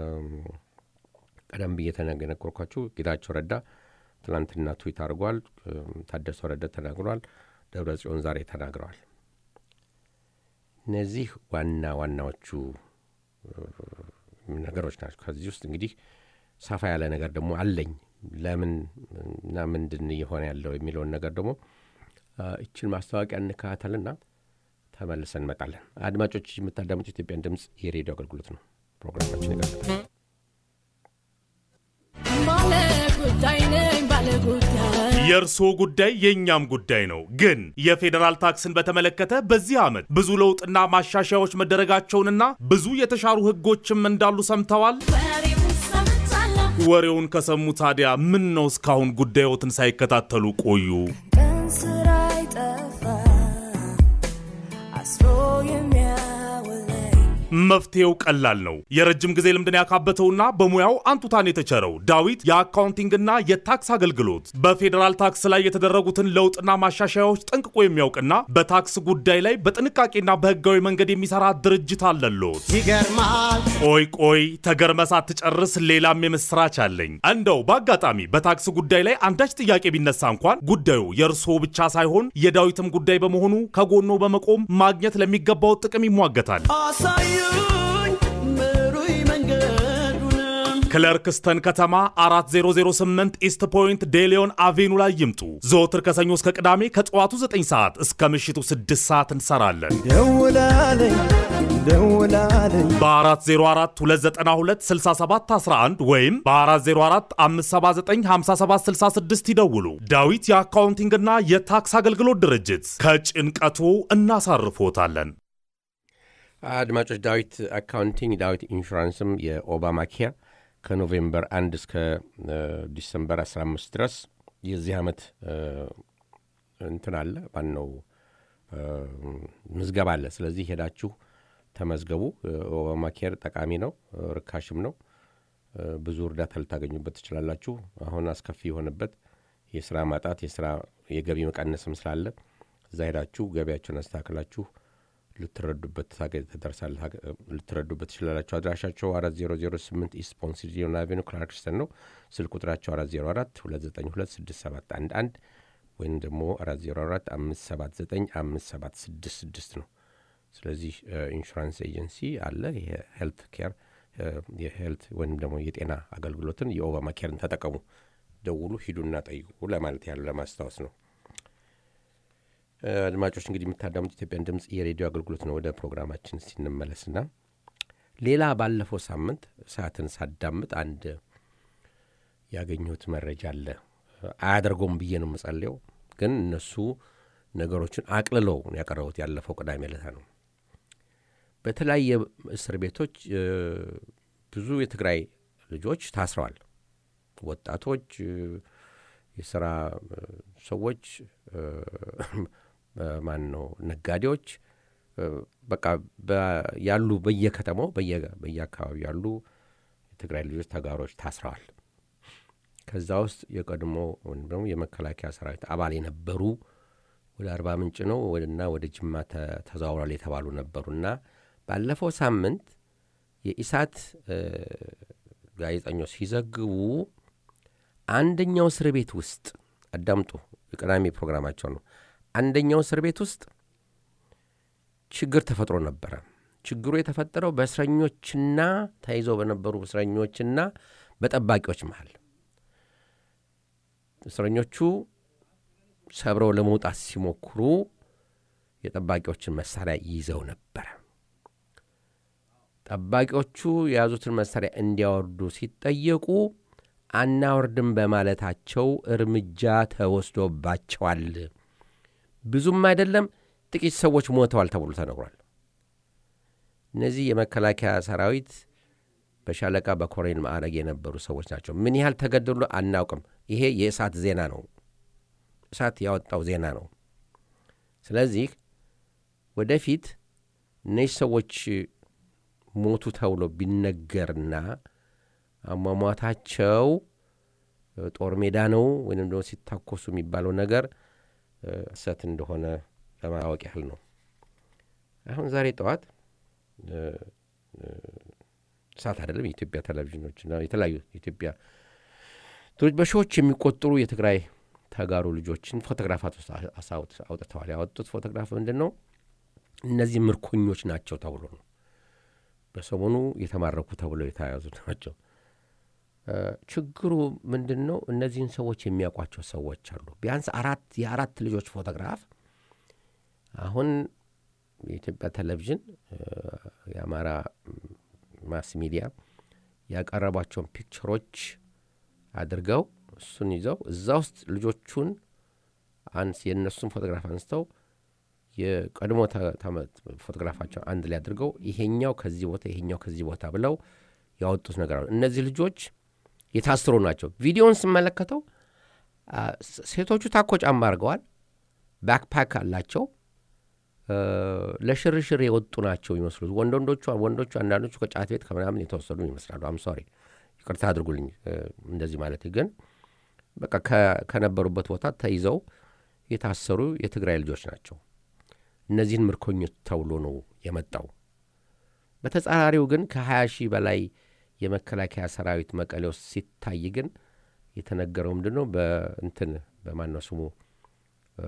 ቀደም ብዬ ተነገርኳችሁ። ጌታቸው ረዳ ትናንትና ትዊት አድርጓል። ታደሰ ወረደ ተናግሯል። ደብረ ጽዮን ዛሬ ተናግረዋል። እነዚህ ዋና ዋናዎቹ ነገሮች ናቸው። ከዚህ ውስጥ እንግዲህ ሰፋ ያለ ነገር ደግሞ አለኝ ለምን እና ምንድን እየሆነ ያለው የሚለውን ነገር ደግሞ እችን ማስታወቂያ እንከታተልና ተመልሰን እንመጣለን። አድማጮች የምታዳምጡ ኢትዮጵያን ድምፅ የሬዲዮ አገልግሎት ነው። ፕሮግራማችን ይቀጥላል። የእርስዎ ጉዳይ የእኛም ጉዳይ ነው። ግን የፌዴራል ታክስን በተመለከተ በዚህ ዓመት ብዙ ለውጥና ማሻሻያዎች መደረጋቸውንና ብዙ የተሻሩ ሕጎችም እንዳሉ ሰምተዋል። ወሬውን ከሰሙ ታዲያ ምን ነው እስካሁን ጉዳዮትን ሳይከታተሉ ቆዩ? መፍትሄው ቀላል ነው። የረጅም ጊዜ ልምድን ያካበተውና በሙያው አንቱታን የተቸረው ዳዊት የአካውንቲንግና የታክስ አገልግሎት በፌዴራል ታክስ ላይ የተደረጉትን ለውጥና ማሻሻያዎች ጠንቅቆ የሚያውቅና በታክስ ጉዳይ ላይ በጥንቃቄና በህጋዊ መንገድ የሚሰራ ድርጅት አለሎት። ይገርማል ቆይ ቆይ ተገርመ ሳትጨርስ ሌላም የምስራች አለኝ። እንደው በአጋጣሚ በታክስ ጉዳይ ላይ አንዳች ጥያቄ ቢነሳ እንኳን ጉዳዩ የእርስዎ ብቻ ሳይሆን የዳዊትም ጉዳይ በመሆኑ ከጎኖ በመቆም ማግኘት ለሚገባው ጥቅም ይሟገታል። አሳዩኝ ምሩይ መንገዱንም ክለርክስተን ከተማ 4008 ኢስት ፖይንት ዴሊዮን አቬኑ ላይ ይምጡ። ዘወትር ከሰኞ እስከ ቅዳሜ ከጠዋቱ 9 ሰዓት እስከ ምሽቱ 6 ሰዓት እንሰራለን። ደውላለኝ ደውላለኝ በ404 292 6711 ወይም በ404 579 5766 ይደውሉ። ዳዊት የአካውንቲንግና የታክስ አገልግሎት ድርጅት ከጭንቀቱ እናሳርፎታለን። አድማጮች ዳዊት አካውንቲንግ ዳዊት ኢንሹራንስም የኦባማ ኬር ከኖቬምበር 1 እስከ ዲሰምበር 15 ድረስ የዚህ ዓመት እንትን አለ ማነው ምዝገባ አለ። ስለዚህ ሄዳችሁ ተመዝገቡ። ኦባማ ኬር ጠቃሚ ነው፣ ርካሽም ነው። ብዙ እርዳታ ልታገኙበት ትችላላችሁ። አሁን አስከፊ የሆነበት የስራ ማጣት የስራ የገቢ መቀነስም ስላለ እዛ ሄዳችሁ ገቢያቸውን አስተካክላችሁ ልትረዱበት ተደርሳል ልትረዱበት ትችላላችሁ። አድራሻቸው 4008 ኢስት ፖንሲዲዮን አቬኑ ክላርክስተን ነው። ስልክ ቁጥራቸው 404 292 6711 ወይም ደግሞ 404 579 5766 ነው። ስለዚህ ኢንሹራንስ ኤጀንሲ አለ። የሄልት ኬር የሄልት ወይም ደግሞ የጤና አገልግሎትን የኦባማ ኬርን ተጠቀሙ። ደውሉ፣ ሂዱና ጠይቁ ለማለት ያሉ ለማስታወስ ነው። አድማጮች እንግዲህ የምታዳሙት ኢትዮጵያን ድምፅ የሬዲዮ አገልግሎት ነው። ወደ ፕሮግራማችን ሲንመለስና ሌላ ባለፈው ሳምንት ሰዓትን ሳዳምጥ አንድ ያገኘሁት መረጃ አለ። አያደርገውም ብዬ ነው የምጸልየው፣ ግን እነሱ ነገሮችን አቅልለው ያቀረቡት ያለፈው ቅዳሜ ዕለት ነው። በተለያየ እስር ቤቶች ብዙ የትግራይ ልጆች ታስረዋል። ወጣቶች፣ የስራ ሰዎች ማን ነው ነጋዴዎች፣ በቃ ያሉ በየከተማው በየአካባቢው ያሉ የትግራይ ልጆች ተጋሮች ታስረዋል። ከዛ ውስጥ የቀድሞ ወይም ደግሞ የመከላከያ ሰራዊት አባል የነበሩ ወደ አርባ ምንጭ ነው እና ወደ ጅማ ተዘዋውሯል የተባሉ ነበሩና ባለፈው ሳምንት የኢሳት ጋዜጠኞች ሲዘግቡ አንደኛው እስር ቤት ውስጥ አዳምጡ፣ የቅዳሜ ፕሮግራማቸው ነው። አንደኛው እስር ቤት ውስጥ ችግር ተፈጥሮ ነበረ። ችግሩ የተፈጠረው በእስረኞችና ተይዘው በነበሩ እስረኞችና በጠባቂዎች መሃል እስረኞቹ ሰብረው ለመውጣት ሲሞክሩ የጠባቂዎችን መሳሪያ ይዘው ነበረ። ጠባቂዎቹ የያዙትን መሳሪያ እንዲያወርዱ ሲጠየቁ አናወርድም በማለታቸው እርምጃ ተወስዶባቸዋል። ብዙም አይደለም ጥቂት ሰዎች ሞተዋል ተብሎ ተነግሯል። እነዚህ የመከላከያ ሰራዊት በሻለቃ በኮሬል ማዕረግ የነበሩ ሰዎች ናቸው። ምን ያህል ተገደሉ አናውቅም። ይሄ የእሳት ዜና ነው። እሳት ያወጣው ዜና ነው። ስለዚህ ወደፊት እነዚህ ሰዎች ሞቱ ተብሎ ቢነገርና አሟሟታቸው ጦር ሜዳ ነው ወይም ደግሞ ሲታኮሱ የሚባለው ነገር እሰት እንደሆነ ለማወቅ ያህል ነው። አሁን ዛሬ ጠዋት እሳት አይደለም የኢትዮጵያ ቴሌቪዥኖችና የተለያዩ የኢትዮጵያ በሺዎች የሚቆጠሩ የትግራይ ተጋሩ ልጆችን ፎቶግራፋት አውጥተዋል። ያወጡት ፎቶግራፍ ምንድን ነው? እነዚህ ምርኮኞች ናቸው ተብሎ ነው። በሰሞኑ የተማረኩ ተብለው የተያዙ ናቸው። ችግሩ ምንድን ነው? እነዚህን ሰዎች የሚያውቋቸው ሰዎች አሉ። ቢያንስ አራት የአራት ልጆች ፎቶግራፍ አሁን የኢትዮጵያ ቴሌቪዥን የአማራ ማስ ሚዲያ ያቀረቧቸውን ፒክቸሮች አድርገው እሱን ይዘው እዛ ውስጥ ልጆቹን አንስ የእነሱን ፎቶግራፍ አንስተው የቀድሞ ፎቶግራፋቸው አንድ ላይ አድርገው ይሄኛው ከዚህ ቦታ ይሄኛው ከዚህ ቦታ ብለው ያወጡት ነገር አሉ። እነዚህ ልጆች የታስሩ ናቸው። ቪዲዮውን ስመለከተው ሴቶቹ ታኮ ጫማ አድርገዋል። ባክፓክ አላቸው። እ፣ ለሽርሽር የወጡ ናቸው ይመስሉት ወንድ ወንዶቹ ወንዶቹ አንዳንዶቹ ከጫት ቤት ከምናምን የተወሰዱ ይመስላሉ። አም ሶሪ ይቅርታ አድርጉልኝ እ፣ እንደዚህ ማለት ግን በቃ ከ- ከነበሩበት ቦታ ተይዘው የታሰሩ የትግራይ ልጆች ናቸው። እነዚህን ምርኮኞች ተብሎ ነው የመጣው። በተጻራሪው ግን ከ20 ሺህ በላይ የመከላከያ ሰራዊት መቀሌ ውስጥ ሲታይ ግን የተነገረው ምንድን ነው? በእንትን በማነው ስሙ እ፣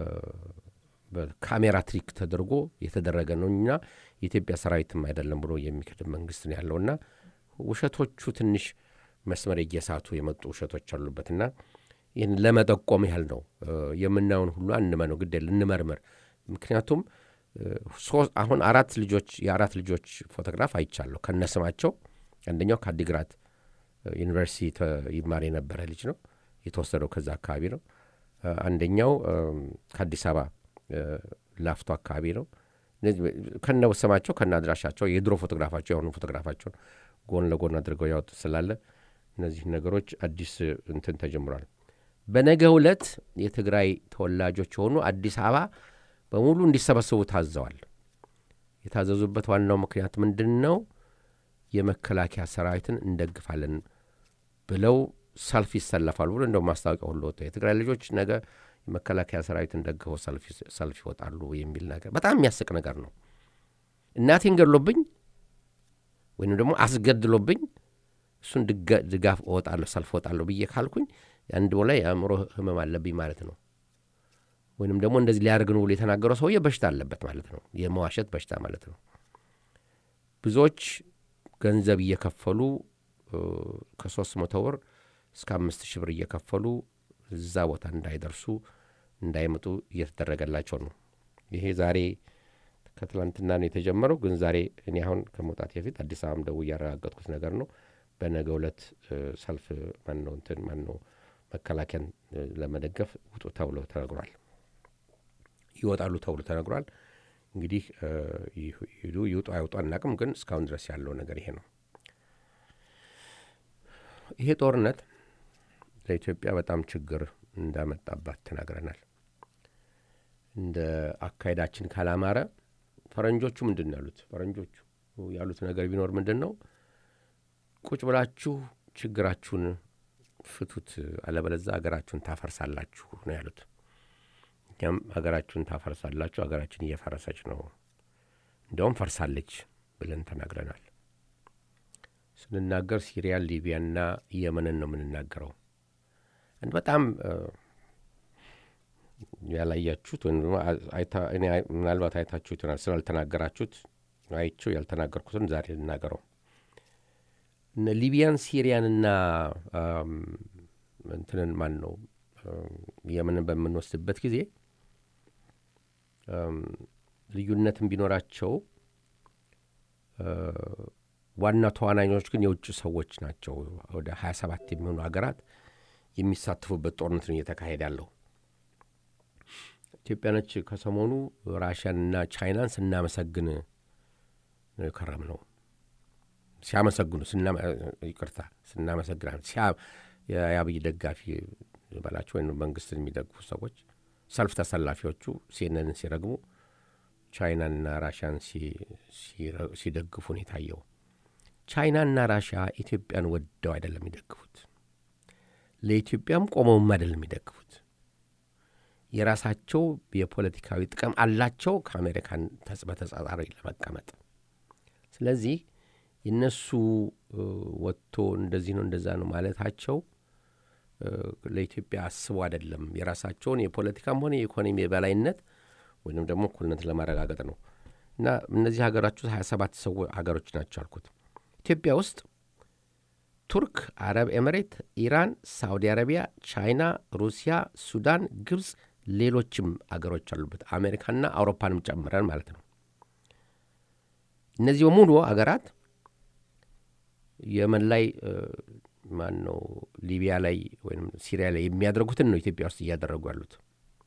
በካሜራ ትሪክ ተደርጎ የተደረገ ነው እና የኢትዮጵያ ሰራዊትም አይደለም ብሎ የሚክድ መንግስት ነው ያለውና ውሸቶቹ ትንሽ መስመር እየሳቱ የመጡ ውሸቶች አሉበትና ይህን ለመጠቆም ያህል ነው። እ፣ የምናየውን ሁሉ አንመነው፣ ግድ የለ እንመርምር። ምክንያቱም እ፣ ሶ- አሁን አራት ልጆች የአራት ልጆች ፎቶግራፍ አይቻለሁ ከነስማቸው። አንደኛው ከአዲግራት እ፣ ዩኒቨርሲቲ ተ- ይማር የነበረ ልጅ ነው የተወሰደው ከዛ አካባቢ ነው። እ፣ አንደኛው እም፣ ከአዲስ አበባ እ፣ ላፍቶ አካባቢ ነው። እነዚህ ከነ ስማቸው ከነ አድራሻቸው የድሮ ፎቶግራፋቸው የአሁኑ ፎቶግራፋቸውን ጎን ለጎን አድርገው ያወጡ ስላለ እነዚህ ነገሮች አዲስ እንትን ተጀምሯል። በነገ ዕለት የትግራይ ተወላጆች የሆኑ አዲስ አበባ በሙሉ እንዲሰበሰቡ ታዘዋል። የታዘዙበት ዋናው ምክንያት ምንድን ነው? የመከላከያ ሰራዊትን እንደግፋለን ብለው ሰልፍ ይሰለፋሉ ብሎ እንደው ማስታወቂያ ሁሉ ወጥቶ የትግራይ ልጆች ነገ የመከላከያ ሰራዊትን ደግፈው ሰልፍ ይስ- ሰልፍ ይወጣሉ የሚል ነገር በጣም የሚያስቅ ነገር ነው። እናቴን ገድሎብኝ ወይም ደግሞ አስገድሎብኝ እሱን ድጋ- ድጋፍ እወጣለሁ ሰልፍ እወጣለሁ ብዬ ካልኩኝ አንድ ላይ የአእምሮ ህመም አለብኝ ማለት ነው። ወይንም ደግሞ እንደዚህ ሊያደርግ ነው ብሎ የተናገረው ሰውዬ በሽታ አለበት ማለት ነው። የመዋሸት በሽታ ማለት ነው። ብዙዎች ገንዘብ እየከፈሉ እ፣ ከሶስት መቶ ብር እስከ አምስት ሺህ ብር እየከፈሉ እዛ ቦታ እንዳይደርሱ እንዳይመጡ እየተደረገላቸው ነው። ይሄ ዛሬ ከትላንትና ነው የተጀመረው። ግን ዛሬ እኔ አሁን ከመውጣት በፊት አዲስ አበባም ደውዬ ያረጋገጥኩት ነገር ነው። በነገ ዕለት እ፣ ሰልፍ ማነው እንትን ማነው መከላከያን እ፣ ለመደገፍ ውጡ ተብሎ ተነግሯል። ይወጣሉ ተብሎ ተነግሯል። እንግዲህ እ፣ ይሁ- ይሂዱ ይውጡ አይውጡ አናቅም። ግን እስካሁን ድረስ ያለው ነገር ይሄ ነው። ይሄ ጦርነት ለኢትዮጵያ በጣም ችግር እንዳመጣባት ተናግረናል። እንደ አካሄዳችን ካላማረ ፈረንጆቹ ምንድን ነው ያሉት? ፈረንጆቹ ያሉት ነገር ቢኖር ምንድን ነው ቁጭ ብላችሁ ችግራችሁን ፍቱት፣ አለበለዛ ሀገራችሁን ታፈርሳላችሁ ነው ያሉት። እኛም ሀገራችሁን ታፈርሳላችሁ፣ ሀገራችን እየፈረሰች ነው፣ እንዲያውም ፈርሳለች ብለን ተናግረናል። ስንናገር ሲሪያ፣ ሊቢያና የመንን ነው የምንናገረው። አንድ በጣም እ፣ ያላያችሁት ወይም ደግሞ አይታ- እኔ አይ- ምናልባት አይታችሁት ይሆናል ስላልተናገራችሁት አይቼው ያልተናገርኩትን ዛሬ ልናገረው። እነ ሊቢያን ሲሪያንና አም፣ እንትንን ማን ነው አም፣ የመንን በምንወስድበት ጊዜ አም፣ ልዩነትን ቢኖራቸው አ፣ ዋና ተዋናኞች ግን የውጭ ሰዎች ናቸው። ወደ 27 የሚሆኑ ሀገራት የሚሳተፉበት ጦርነት ነው እየተካሄደ ያለው። ኢትዮጵያኖች ከሰሞኑ ራሽያንና ቻይናን ስናመሰግን ነው የከረም ነው ሲያመሰግኑ ስና- ይቅርታ ስናመሰግናል ሲያ- የአብይ ደጋፊ በላቸው ወይም መንግስትን የሚደግፉ ሰዎች ሰልፍ ተሰላፊዎቹ ሲነንን ሲረግሙ ቻይናንና ራሽያን ሲ- ሲረ- ሲደግፉ ነው የታየው። ቻይናና ራሽያ ኢትዮጵያን ወደው አይደለም የሚደግፉት፣ ለኢትዮጵያም ቆመውም አይደለም የሚደግፉት። የራሳቸው የፖለቲካዊ ጥቅም አላቸው ከአሜሪካን ተጽ- በተጻራሪ ለመቀመጥ። ስለዚህ የነሱ እ፣ ወጥቶ እንደዚህ ነው እንደዛ ነው ማለታቸው እ፣ ለኢትዮጵያ አስቦ አይደለም። የራሳቸውን የፖለቲካም ሆነ የኢኮኖሚ የበላይነት ወይም ደግሞ እኩልነት ለማረጋገጥ ነው እና እነዚህ ሀገራች ውስጥ 27 ሰው ሀገሮች ናቸው አልኩት። ኢትዮጵያ ውስጥ ቱርክ፣ አረብ ኤምሬት፣ ኢራን፣ ሳውዲ አረቢያ፣ ቻይና፣ ሩሲያ፣ ሱዳን፣ ግብፅ፣ ሌሎችም አገሮች አሉበት አሜሪካና አውሮፓንም ጨምረን ማለት ነው። እነዚህ በሙሉ አገራት የመን ላይ ማን ነው ሊቢያ ላይ ወይም ሲሪያ ላይ የሚያደርጉትን ነው ኢትዮጵያ ውስጥ እያደረጉ ያሉት።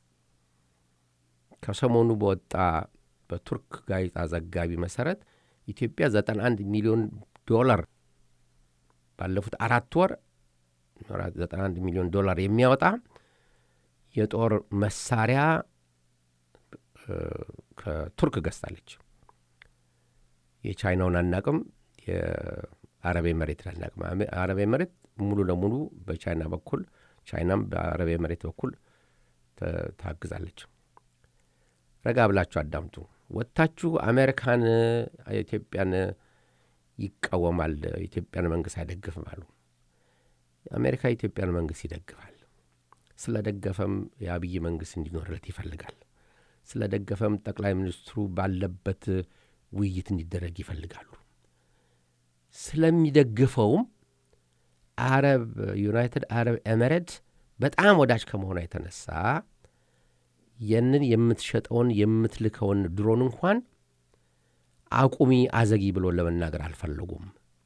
ከሰሞኑ በወጣ በቱርክ ጋዜጣ ዘጋቢ መሰረት ኢትዮጵያ 91 ሚሊዮን ዶላር ባለፉት አራት ወር 91 ሚሊዮን ዶላር የሚያወጣ የጦር መሳሪያ ከቱርክ ገዝታለች። የቻይናውን አናቅም፣ የአረብ መሬት አናቅም። አረብ መሬት ሙሉ ለሙሉ በቻይና በኩል ቻይናም በአረብ መሬት በኩል ታግዛለች። ረጋ ብላችሁ አዳምጡ። ወጥታችሁ አሜሪካን ኢትዮጵያን ይቃወማል፣ ኢትዮጵያን መንግስት አይደግፍም አሉ። አሜሪካ የኢትዮጵያን መንግስት ይደግፋል። ስለ ደገፈም የአብይ መንግስት እንዲኖርለት ይፈልጋል። ስለ ደገፈም ጠቅላይ ሚኒስትሩ ባለበት ውይይት እንዲደረግ ይፈልጋሉ። ስለሚደግፈውም አረብ ዩናይትድ አረብ ኤሜሬት በጣም ወዳጅ ከመሆኗ የተነሳ ያንን የምትሸጠውን የምትልከውን ድሮን እንኳን አቁሚ አዘጊ ብሎ ለመናገር አልፈለጉም።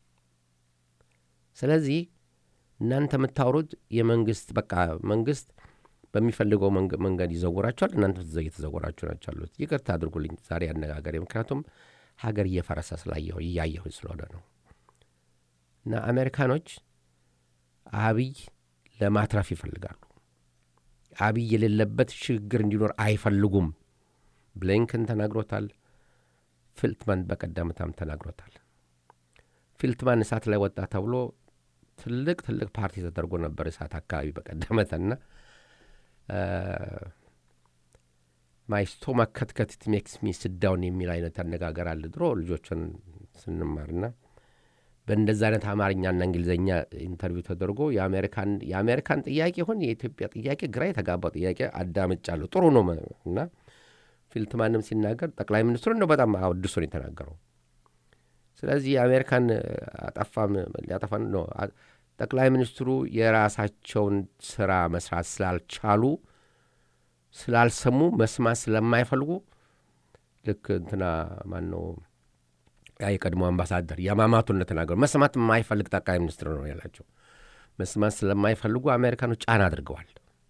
ስለዚህ እናንተ የምታወሩት የመንግስት በቃ መንግስት በሚፈልገው መንገድ ይዘውራቸዋል። እናንተ እየተዘወራችሁ ናቸው አሉት። ይቅርታ አድርጉልኝ ዛሬ አነጋገሬ፣ ምክንያቱም ሀገር እየፈረሰ ስላየሁ እያየሁ ስለሆነ ነው። እና አሜሪካኖች አብይ ለማትረፍ ይፈልጋሉ። አብይ የሌለበት ሽግግር እንዲኖር አይፈልጉም። ብሊንከን ተናግሮታል። ፊልትማን በቀደምታም ተናግሮታል። ፊልትማን እሳት ላይ ወጣ ተብሎ ትልቅ ትልቅ ፓርቲ ተደርጎ ነበር እሳት አካባቢ በቀደመተና ማይ ስቶማክ ከትከት ኢት ሜክስ ሚ ስዳውን የሚል አይነት አነጋገር አለ ድሮ ልጆችን ስንማርና በእንደዛ አይነት አማርኛና እንግሊዝኛ ኢንተርቪው ተደርጎ የአሜሪካን ጥያቄ ይሁን የኢትዮጵያ ጥያቄ ግራ የተጋባው ጥያቄ አዳምጫለሁ። ጥሩ ነው እና ፊልትማንም ሲናገር ጠቅላይ ሚኒስትሩ ነው በጣም አወድሶ ነው የተናገረው። ስለዚህ የአሜሪካን አጠፋም ሊያጠፋ ነው። ጠቅላይ ሚኒስትሩ የራሳቸውን ስራ መስራት ስላልቻሉ ስላልሰሙ መስማት ስለማይፈልጉ ልክ እንትና ማን ነው ያ የቀድሞ አምባሳደር የማማቱን እንደተናገሩ መስማት የማይፈልግ ጠቅላይ ሚኒስትር ነው ያላቸው። መስማት ስለማይፈልጉ አሜሪካኖች ጫና አድርገዋል።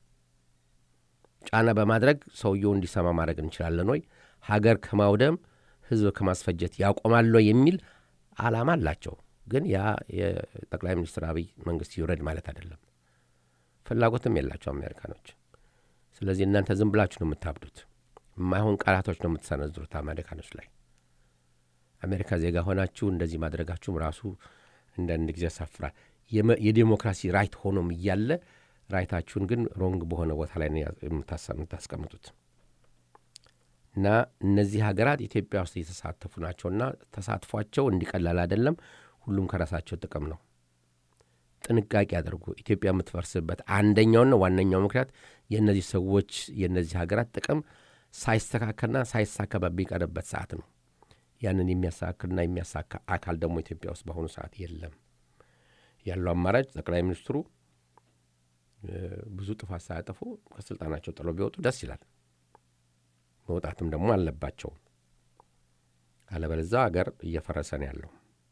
ጫና በማድረግ ሰውየው እንዲሰማ ማድረግ እንችላለን ወይ ሀገር ከማውደም ህዝብ ከማስፈጀት ያቆማሉ የሚል አላማ አላቸው። ግን ያ የጠቅላይ ሚኒስትር አብይ መንግስት ይውረድ ማለት አይደለም። ፍላጎትም የላቸው አሜሪካኖች። ስለዚህ እናንተ ዝም ብላችሁ ነው የምታብዱት። የማይሆን ቃላቶች ነው የምትሰነዝሩት አሜሪካኖች ላይ። አሜሪካ ዜጋ ሆናችሁ እንደዚህ ማድረጋችሁም ራሱ አንዳንድ ጊዜ ያሳፍራል። የዴሞክራሲ ራይት ሆኖም እያለ ራይታችሁን ግን ሮንግ በሆነ ቦታ ላይ የምታስቀምጡት እና እነዚህ ሀገራት ኢትዮጵያ ውስጥ እየተሳተፉ ናቸውና ተሳትፏቸው እንዲቀላል አይደለም። ሁሉም ከራሳቸው ጥቅም ነው። ጥንቃቄ አድርጉ። ኢትዮጵያ የምትፈርስበት አንደኛውና ዋነኛው ምክንያት የእነዚህ ሰዎች የእነዚህ ሀገራት ጥቅም ሳይስተካከልና ሳይሳካ በሚቀርበት ሰዓት ነው። ያንን የሚያስተካክልና የሚያሳካ አካል ደግሞ ኢትዮጵያ ውስጥ በአሁኑ ሰዓት የለም። ያለው አማራጭ ጠቅላይ ሚኒስትሩ ብዙ ጥፋት ሳያጠፉ ከስልጣናቸው ጥለው ቢወጡ ደስ ይላል። መውጣትም ደግሞ አለባቸው። አለበለዛ ሀገር እየፈረሰ ነው ያለው።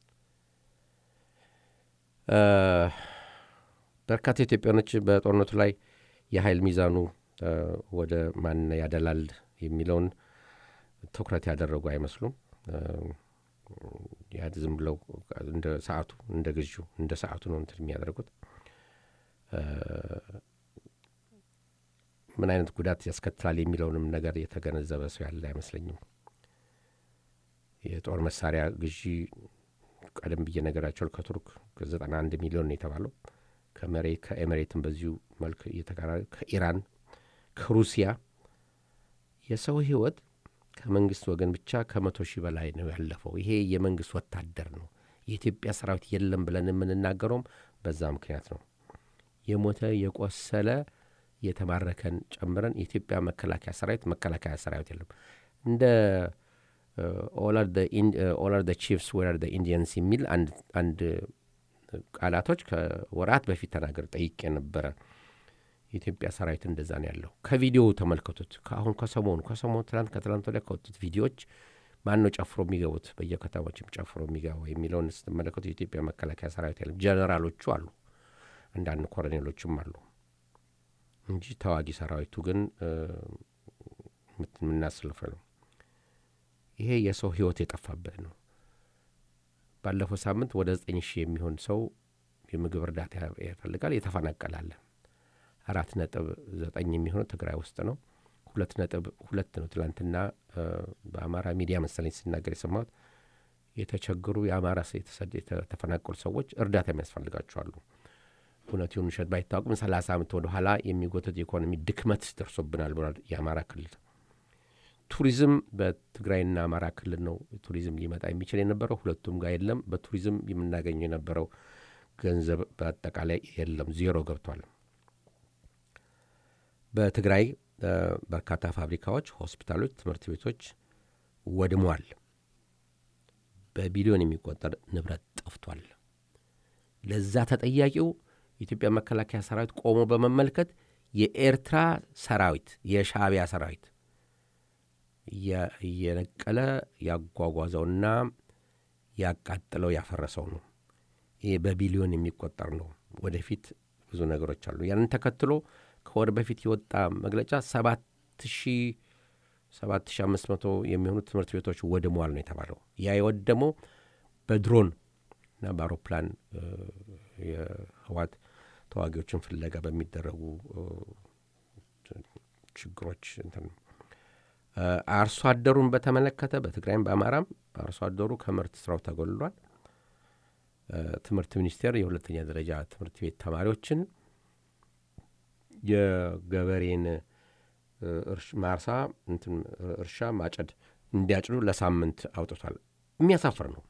በርካታ ኢትዮጵያኖች በጦርነቱ ላይ የኃይል ሚዛኑ ወደ ማን ያደላል የሚለውን ትኩረት ያደረጉ አይመስሉም። ያ ዝም ብለው እንደ ሰዓቱ እንደ ግዢው እንደ ሰዓቱ ነው እንትን የሚያደርጉት። ምን አይነት ጉዳት ያስከትላል የሚለውንም ነገር የተገነዘበ ሰው ያለ አይመስለኝም። የጦር መሳሪያ ግዢ ቀደም ብዬ ነገራቸዋል። ከቱርክ ከዘጠና አንድ ሚሊዮን ነው የተባለው ከመሬት ከኤሜሬትም በዚሁ መልክ እየተቀራረ ከኢራን ከሩሲያ የሰው ህይወት ከመንግስት ወገን ብቻ ከመቶ ሺህ በላይ ነው ያለፈው። ይሄ የመንግስት ወታደር ነው። የኢትዮጵያ ሰራዊት የለም ብለን የምንናገረውም በዛ ምክንያት ነው። የሞተ የቆሰለ የተማረከን ጨምረን የኢትዮጵያ መከላከያ ሰራዊት መከላከያ ሰራዊት የለም። እንደ ኦል ደ ቺፍስ ዌር ደ ኢንዲየንስ የሚል አንድ ቃላቶች ከወራት በፊት ተናገር ጠይቄ ነበረ። የኢትዮጵያ ሰራዊት እንደዛ ነው ያለው። ከቪዲዮ ተመልከቱት። ከአሁን ከሰሞኑ ከሰሞኑ ትናንት ከትናንት ወዲያ ከወጡት ቪዲዮዎች ማን ነው ጨፍሮ የሚገቡት በየከተሞችም ጨፍሮ የሚገባው የሚለውን ስትመለከቱ የኢትዮጵያ መከላከያ ሰራዊት የለም። ጀነራሎቹ አሉ፣ አንዳንድ ኮሎኔሎችም አሉ እንጂ ተዋጊ ሰራዊቱ ግን የምናስልፈ ነው። ይሄ የሰው ህይወት የጠፋበት ነው። ባለፈው ሳምንት ወደ ዘጠኝ ሺህ የሚሆን ሰው የምግብ እርዳታ ያፈልጋል። የተፈናቀላለ አራት ነጥብ ዘጠኝ የሚሆነው ትግራይ ውስጥ ነው። ሁለት ነጥብ ሁለት ነው። ትላንትና እ፣ በአማራ ሚዲያ መሰለኝ ሲናገር የሰማሁት የተቸገሩ የአማራ ስ- የተሰደ- የተ- የተፈናቀሉ ሰዎች እርዳታ የሚያስፈልጋቸዋሉ። እውነት ይሁን ውሸት ባይታወቅም ሰላሳ ዓመት ወደ ኋላ የሚጎተት የኢኮኖሚ ድክመት ደርሶብናል ብሏል የአማራ ክልል። ቱሪዝም በትግራይና አማራ ክልል ነው ቱሪዝም ሊመጣ የሚችል የነበረው፣ ሁለቱም ጋር የለም። በቱሪዝም የምናገኘው የነበረው ገንዘብ በአጠቃላይ የለም፣ ዜሮ ገብቷል። በትግራይ እ፣ በርካታ ፋብሪካዎች፣ ሆስፒታሎች፣ ትምህርት ቤቶች ወድመዋል። በቢሊዮን የሚቆጠር ንብረት ጠፍቷል። ለዛ ተጠያቂው የኢትዮጵያ መከላከያ ሰራዊት ቆሞ በመመልከት የኤርትራ ሰራዊት የሻዕቢያ ሰራዊት እየ- እየነቀለ ያጓጓዘውና ያቃጥለው ያፈረሰው ነው። ይህ በቢሊዮን የሚቆጠር ነው። ወደፊት ብዙ ነገሮች አሉ። ያንን ተከትሎ ከወር በፊት የወጣ መግለጫ ሰባት ሺህ ሰባት ሺህ አምስት መቶ የሚሆኑ ትምህርት ቤቶች ወድመዋል ነው የተባለው። ያ የወደመው በድሮን እና በአውሮፕላን እ፣ የህዋት ተዋጊዎችን ፍለጋ በሚደረጉ እ፣ ችግሮች እንትን ነው። እ፣ አርሶ አደሩን በተመለከተ በትግራይም በአማራም አርሶ አደሩ ከምርት ስራው ተጎልሏል። እ፣ ትምህርት ሚኒስቴር የሁለተኛ ደረጃ ትምህርት ቤት ተማሪዎችን የገበሬን እ፣ እርሽ- ማርሳ እንትን እርሻ ማጨድ እንዲያጭዱ ለሳምንት አውጥቷል። የሚያሳፍር ነው።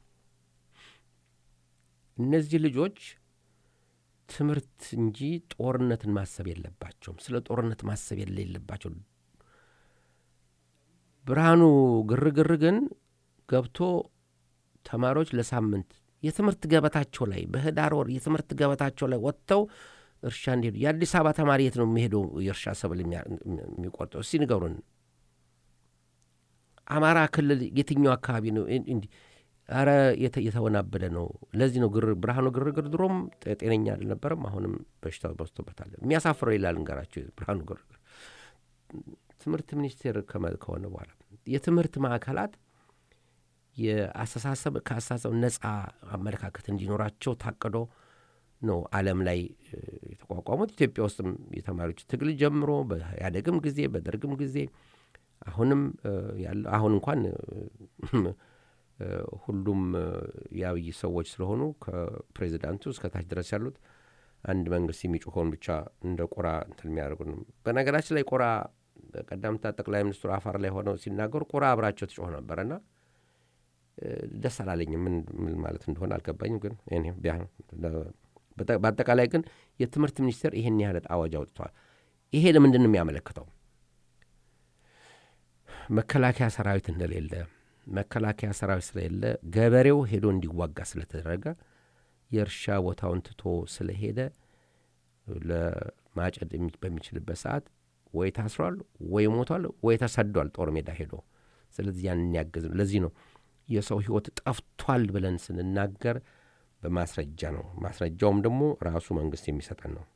እነዚህ ልጆች ትምህርት እንጂ ጦርነትን ማሰብ የለባቸውም። ስለ ጦርነት ማሰብ የሌለባቸው ብርሃኑ ግርግር ግን ገብቶ ተማሪዎች ለሳምንት የትምህርት ገበታቸው ላይ በህዳር ወር የትምህርት ገበታቸው ላይ ወጥተው እርሻ እንዲሄዱ የአዲስ አበባ ተማሪ የት ነው የሚሄደው የእርሻ ሰብል የሚያ- የሚቆርጠው? እስቲ ንገሩን። አማራ ክልል የትኛው አካባቢ ነው እን- እንዲህ አረ የተ- የተወናበደ ነው። ለዚህ ነው ግር ብርሃኑ ግርግር ድሮም ጤ- ጤነኛ አልነበረም። አሁንም በሽታው በዝቶበታል። የሚያሳፍረው ይላል እንገራቸው ብርሃኑ ግርግር ትምህርት ሚኒስቴር ከመ- ከሆነ በኋላ የትምህርት ማዕከላት የአስተሳሰብ ከአስተሳሰብ ነጻ አመለካከት እንዲኖራቸው ታቅዶ ነው ዓለም ላይ እ፣ የተቋቋሙት። ኢትዮጵያ ውስጥም የተማሪዎች ትግል ጀምሮ በኢህአዴግም ጊዜ በደርግም ጊዜ አሁንም እ፣ ያለ አሁን እንኳን እ፣ እ፣ ሁሉም እ፣ የአብይ ሰዎች ስለሆኑ ከፕሬዚዳንቱ እስከ ታች ድረስ ያሉት አንድ መንግስት የሚጮኸውን ብቻ እንደ ቆራ እንትን የሚያደርጉ ነው። በነገራችን ላይ ቆራ ቀዳምታ ጠቅላይ ሚኒስትሩ አፋር ላይ ሆነው ሲናገሩ ቆራ አብራቸው ትጮህ ነበረና እ፣ ደስ አላለኝም። ምን ምን ማለት እንደሆነ አልገባኝም። ግን እኔ ቢያ- በጠ- በአጠቃላይ ግን የትምህርት ሚኒስቴር ይህን ያህል አዋጅ አውጥቷል። ይሄ ለምንድን ነው የሚያመለክተው? መከላከያ ሰራዊት እንደሌለ መከላከያ ሰራዊት ስለሌለ ገበሬው ሄዶ እንዲዋጋ ስለተደረገ የእርሻ ቦታውን ትቶ ስለሄደ ለማጨድ የሚ- በሚችልበት ሰዓት ወይ ታስሯል፣ ወይ ሞቷል፣ ወይ ተሰዷል ጦር ሜዳ ሄዶ። ስለዚህ ያንን ያገዝ ነው። ለዚህ ነው የሰው ሕይወት ጠፍቷል ብለን ስንናገር በማስረጃ ነው። ማስረጃውም ደግሞ ራሱ መንግስት የሚሰጠን ነው።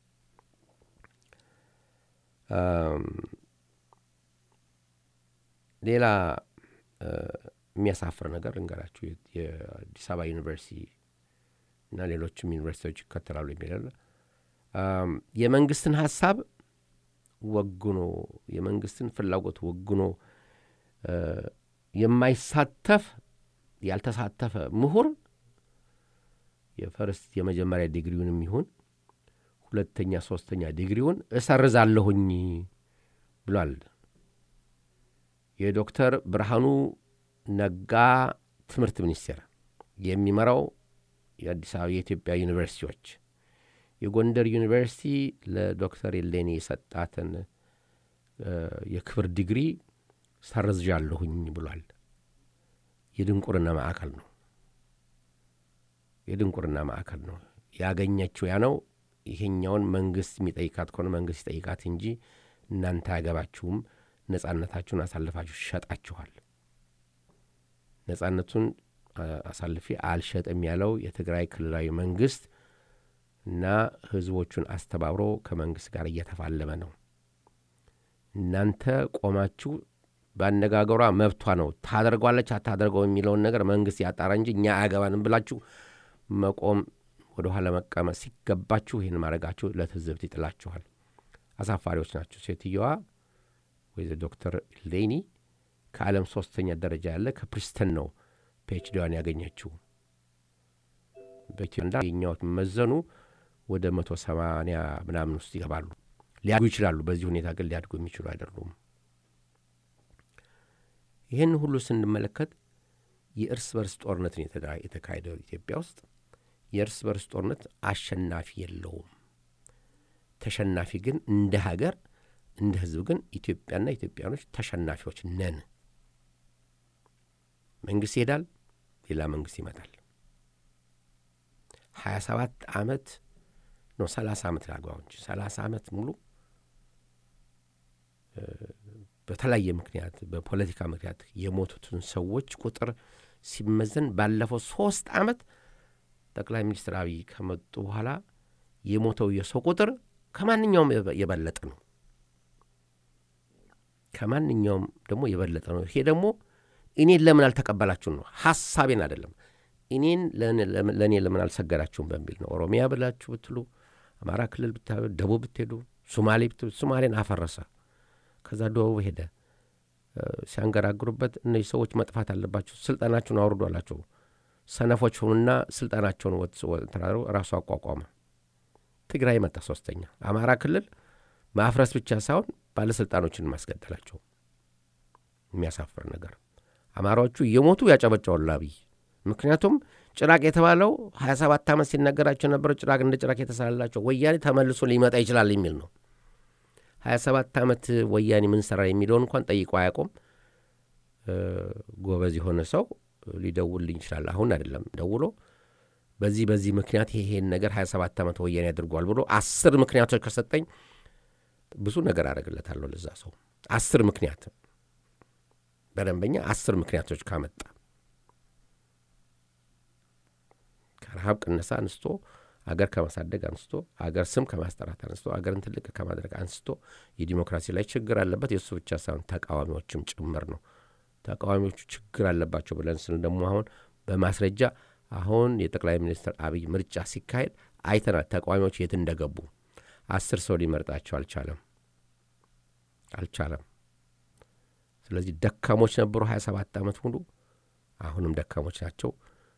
አም፣ ሌላ እ፣ የሚያሳፍር ነገር እንገራችሁ የአዲስ አበባ ዩኒቨርሲቲ እና ሌሎችም ዩኒቨርሲቲዎች ይከተላሉ የሚላል የመንግስትን ሀሳብ ወግኖ የመንግስትን ፍላጎት ወግኖ እ፣ የማይሳተፍ ያልተሳተፈ ምሁር የፈርስት የመጀመሪያ ዲግሪውንም ይሁን ሁለተኛ ሶስተኛ ዲግሪውን እሰርዛለሁኝ ብሏል። የዶክተር ብርሃኑ ነጋ ትምህርት ሚኒስቴር የሚመራው የአዲስ አበባ የኢትዮጵያ ዩኒቨርሲቲዎች የጎንደር ዩኒቨርሲቲ ለዶክተር የሌኒ የሰጣትን እ፣ የክብር ዲግሪ ሰርዣለሁኝ ብሏል። የድንቁርና ማዕከል ነው። የድንቁርና ማዕከል ነው ያገኘችው ያ ነው። ይሄኛውን መንግስት የሚጠይቃት ከሆነ መንግስት ይጠይቃት እንጂ እናንተ አያገባችሁም። ነጻነታችሁን አሳልፋችሁ ሸጣችኋል። ነጻነቱን አ- አሳልፌ አልሸጥም ያለው የትግራይ ክልላዊ መንግስት እና ህዝቦቹን አስተባብሮ ከመንግስት ጋር እየተፋለመ ነው። እናንተ ቆማችሁ በአነጋገሯ መብቷ ነው ታደርጓለች አታደርገው የሚለውን ነገር መንግስት ያጣራ እንጂ እኛ አያገባንም ብላችሁ መቆም ወደ ኋላ መቀመጥ ሲገባችሁ ይህን ማድረጋችሁ ለትዝብት ይጥላችኋል። አሳፋሪዎች ናቸው። ሴትየዋ ወይ ዶክተር ሌኒ ከዓለም ሶስተኛ ደረጃ ያለ ከፕሪስተን ነው ፒኤችዲዋን ያገኘችው። በኢትዮጵያ የኛዎች መዘኑ ወደ መቶ ሰማንያ ምናምን ውስጥ ይገባሉ። ሊያድጉ ይችላሉ። በዚህ ሁኔታ ግን ሊያድጉ የሚችሉ አይደሉም። ይህን ሁሉ ስንመለከት የእርስ በርስ ጦርነትን የተካሄደው ኢትዮጵያ ውስጥ የእርስ በርስ ጦርነት አሸናፊ የለውም። ተሸናፊ ግን እንደ ሀገር እንደ ሕዝብ ግን ኢትዮጵያና ኢትዮጵያኖች ተሸናፊዎች ነን። መንግስት ይሄዳል፣ ሌላ መንግስት ይመጣል። ሀያ ሰባት ዓመት ነው ሰላሳ ዓመት ላግባው እንጂ ሰላሳ ዓመት ሙሉ በተለያየ ምክንያት በፖለቲካ ምክንያት የሞቱትን ሰዎች ቁጥር ሲመዘን ባለፈው ሶስት ዓመት ጠቅላይ ሚኒስትር አብይ ከመጡ በኋላ የሞተው የሰው ቁጥር ከማንኛውም የበለጠ ነው። ከማንኛውም ደግሞ የበለጠ ነው። ይሄ ደግሞ እኔን ለምን አልተቀበላችሁም ነው፣ ሀሳቤን አይደለም። እኔን ለእኔ ለምን አልሰገዳችሁም በሚል ነው። ኦሮሚያ ብላችሁ ብትሉ፣ አማራ ክልል ብታዩ፣ ደቡብ ብትሄዱ፣ ሶማሌ ብትሉ፣ ሶማሌን አፈረሰ። ከዛ ደቡብ ሄደ። ሲያንገራግሩበት እነዚህ ሰዎች መጥፋት አለባቸው፣ ስልጣናቸውን አውርዱ አላቸው። ሰነፎች ሆኑና ስልጣናቸውን ተራሩ ራሱ አቋቋመ። ትግራይ መጣ ሶስተኛ። አማራ ክልል ማፍረስ ብቻ ሳይሆን ባለሥልጣኖችን ማስገደላቸው የሚያሳፍር ነገር። አማራዎቹ እየሞቱ ያጨበጨዋሉ አብይ። ምክንያቱም ጭራቅ የተባለው ሀያ ሰባት ዓመት ሲነገራቸው የነበረው ጭራቅ እንደ ጭራቅ የተሳላላቸው ወያኔ ተመልሶ ሊመጣ ይችላል የሚል ነው። ሀያ ሰባት ዓመት ወያኔ ምን ሰራ የሚለውን እንኳን ጠይቆ አያውቁም። ጎበዝ የሆነ ሰው ሊደውልልኝ ይችላል። አሁን አይደለም ደውሎ በዚህ በዚህ ምክንያት ይሄን ነገር ሀያ ሰባት ዓመት ወያኔ ያድርጓል ብሎ አስር ምክንያቶች ከሰጠኝ ብዙ ነገር አደረግለታለሁ ለዛ ሰው። አስር ምክንያት በደንበኛ አስር ምክንያቶች ካመጣ ከረሃብ ቅነሳ አንስቶ አገር ከማሳደግ አንስቶ አገር ስም ከማስጠራት አንስቶ አገርን ትልቅ ከማድረግ አንስቶ የዲሞክራሲ ላይ ችግር አለበት። የእሱ ብቻ ሳይሆን ተቃዋሚዎችም ጭምር ነው። ተቃዋሚዎቹ ችግር አለባቸው ብለን ስል ደግሞ አሁን በማስረጃ አሁን የጠቅላይ ሚኒስትር አብይ ምርጫ ሲካሄድ አይተናል። ተቃዋሚዎች የት እንደገቡ አስር ሰው ሊመርጣቸው አልቻለም አልቻለም። ስለዚህ ደካሞች ነበሩ ሀያ ሰባት ዓመት ሙሉ አሁንም ደካሞች ናቸው።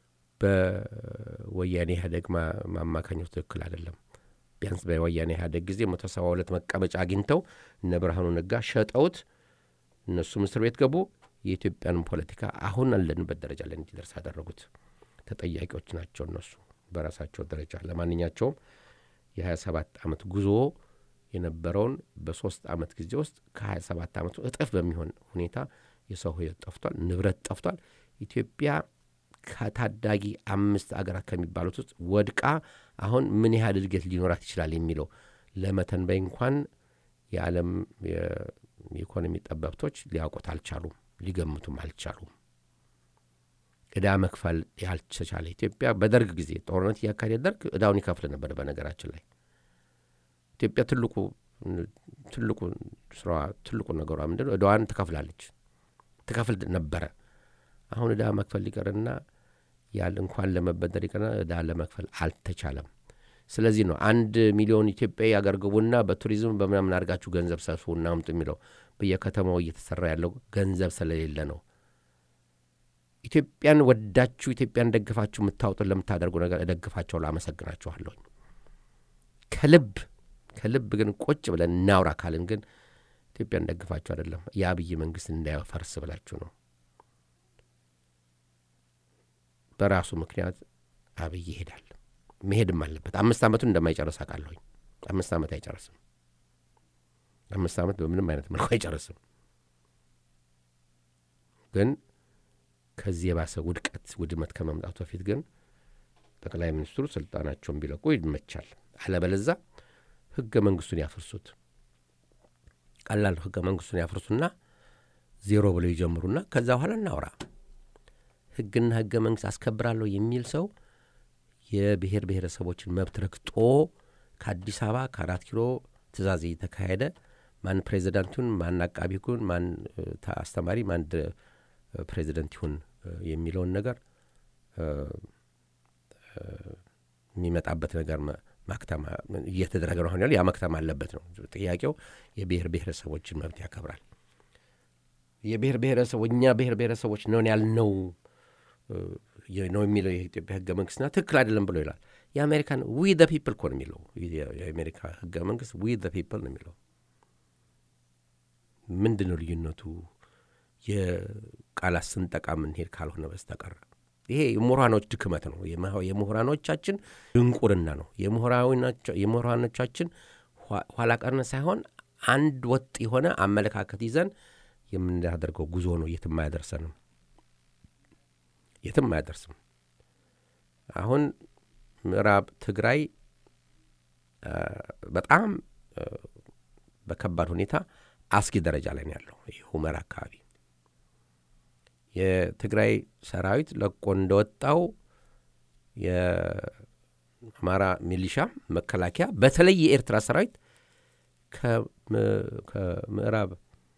በወያኔ ኢህአዴግ ማማካኘቱ ትክክል አይደለም። ቢያንስ በወያኔ ኢህአዴግ ጊዜ መቶ ሰባ ሁለት መቀመጫ አግኝተው እነ ብርሃኑ ነጋ ሸጠውት እነሱም እስር ቤት ገቡ። የኢትዮጵያንም ፖለቲካ አሁን አለንበት ደረጃ ላይ እንዲደርስ ያደረጉት ተጠያቂዎች ናቸው እነሱ በራሳቸው ደረጃ። ለማንኛቸውም የ27 ዓመት ጉዞ የነበረውን በሶስት ዓመት ጊዜ ውስጥ ከ27 ዓመቱ እጥፍ በሚሆን ሁኔታ የሰው ሕይወት ጠፍቷል፣ ንብረት ጠፍቷል። ኢትዮጵያ ከታዳጊ አምስት አገራት ከሚባሉት ውስጥ ወድቃ አሁን ምን ያህል እድገት ሊኖራት ይችላል የሚለው ለመተንበይ እንኳን የዓለም የኢኮኖሚ ጠበብቶች ሊያውቁት አልቻሉም፣ ሊገምቱም አልቻሉም። ዕዳ መክፈል ያልተቻለ ኢትዮጵያ በደርግ ጊዜ ጦርነት እያካሄደ ደርግ ዕዳውን ይከፍል ነበር። በነገራችን ላይ ኢትዮጵያ ትልቁ ትልቁ ስራዋ ትልቁ ነገሯ ምንድን ነው? ዕዳዋን ትከፍላለች፣ ትከፍል ነበረ። አሁን ዕዳ መክፈል ሊቀርና ያል እንኳን ለመበደር ይቀርና ዕዳ ለመክፈል አልተቻለም። ስለዚህ ነው አንድ ሚሊዮን ኢትዮጵያዊ አገር ግቡና በቱሪዝም በምናምን አድርጋችሁ ገንዘብ ሰብስቡና አምጡ የሚለው በየከተማው እየተሰራ ያለው ገንዘብ ስለሌለ ነው። ኢትዮጵያን ወዳችሁ ኢትዮጵያን ደግፋችሁ የምታወጡን ለምታደርጉ ነገር እደግፋቸው ላመሰግናችኋለሁኝ ከልብ ከልብ ግን ቁጭ ብለን እናውራ ካልን ግን ኢትዮጵያን ደግፋችሁ አይደለም የአብይ መንግስት እንዳይፈርስ ብላችሁ ነው። በራሱ ምክንያት አብይ ይሄዳል፣ መሄድም አለበት። አምስት ዓመቱን እንደማይጨርስ አውቃለሁኝ። አምስት ዓመት አይጨርስም። አምስት ዓመት በምንም አይነት መልኩ አይጨርስም። ግን ከዚህ የባሰ ውድቀት ውድመት ከመምጣቱ በፊት ግን ጠቅላይ ሚኒስትሩ ስልጣናቸውን ቢለቁ ይመቻል። አለበለዛ ህገ መንግስቱን ያፍርሱት። ቀላል ህገ መንግስቱን ያፍርሱና ዜሮ ብለው ይጀምሩና ከዛ በኋላ እናውራ። ህግና ህገ መንግስት አስከብራለሁ የሚል ሰው የብሔር ብሔረሰቦችን መብት ረግጦ ከአዲስ አበባ ከአራት ኪሎ ትእዛዝ እየተካሄደ ማን ፕሬዚዳንት ይሁን ማን አቃቢ ይሁን ማን አስተማሪ ማን ፕሬዚደንት ይሁን የሚለውን ነገር የሚመጣበት ነገር ማክተም እየተደረገ ነው። አሁን ያ መክተም አለበት ነው ጥያቄው። የብሔር ብሔረሰቦችን መብት ያከብራል። የብሔር ብሔረሰቦ እኛ ብሔር ብሔረሰቦች ነን ያልነው እ፣ የ- ነው የሚለው የኢትዮጵያ ህገ መንግስትና ትክክል አይደለም ብሎ ይላል። የአሜሪካን ዊ ዘ ፒፕል እኮ ነው የሚለው የ- የአሜሪካ ህገ መንግስት ዊ ዘ ፒፕል ነው የሚለው። ምንድን ነው ልዩነቱ? የቃላት ስንጠቃ የምንሄድ ካልሆነ በስተቀር ይሄ የምሁራኖች ድክመት ነው። የመ- የምሁራኖቻችን ድንቁርና ነው። የምሁራኖቻ- የምሁራኖቻችን ኋ- ኋላ ቀርነት ሳይሆን አንድ ወጥ የሆነ አመለካከት ይዘን የምናደርገው ጉዞ ነው። የትም አያደርሰንም፣ የትም አያደርስም። አሁን ምዕራብ ትግራይ አ፣ በጣም አ፣ በከባድ ሁኔታ አስጊ ደረጃ ላይ ነው ያለው። ይህ ሁመራ አካባቢ የትግራይ ሰራዊት ለቆ እንደወጣው የአማራ ሚሊሻ መከላከያ፣ በተለይ የኤርትራ ሰራዊት ከም- ከምዕራብ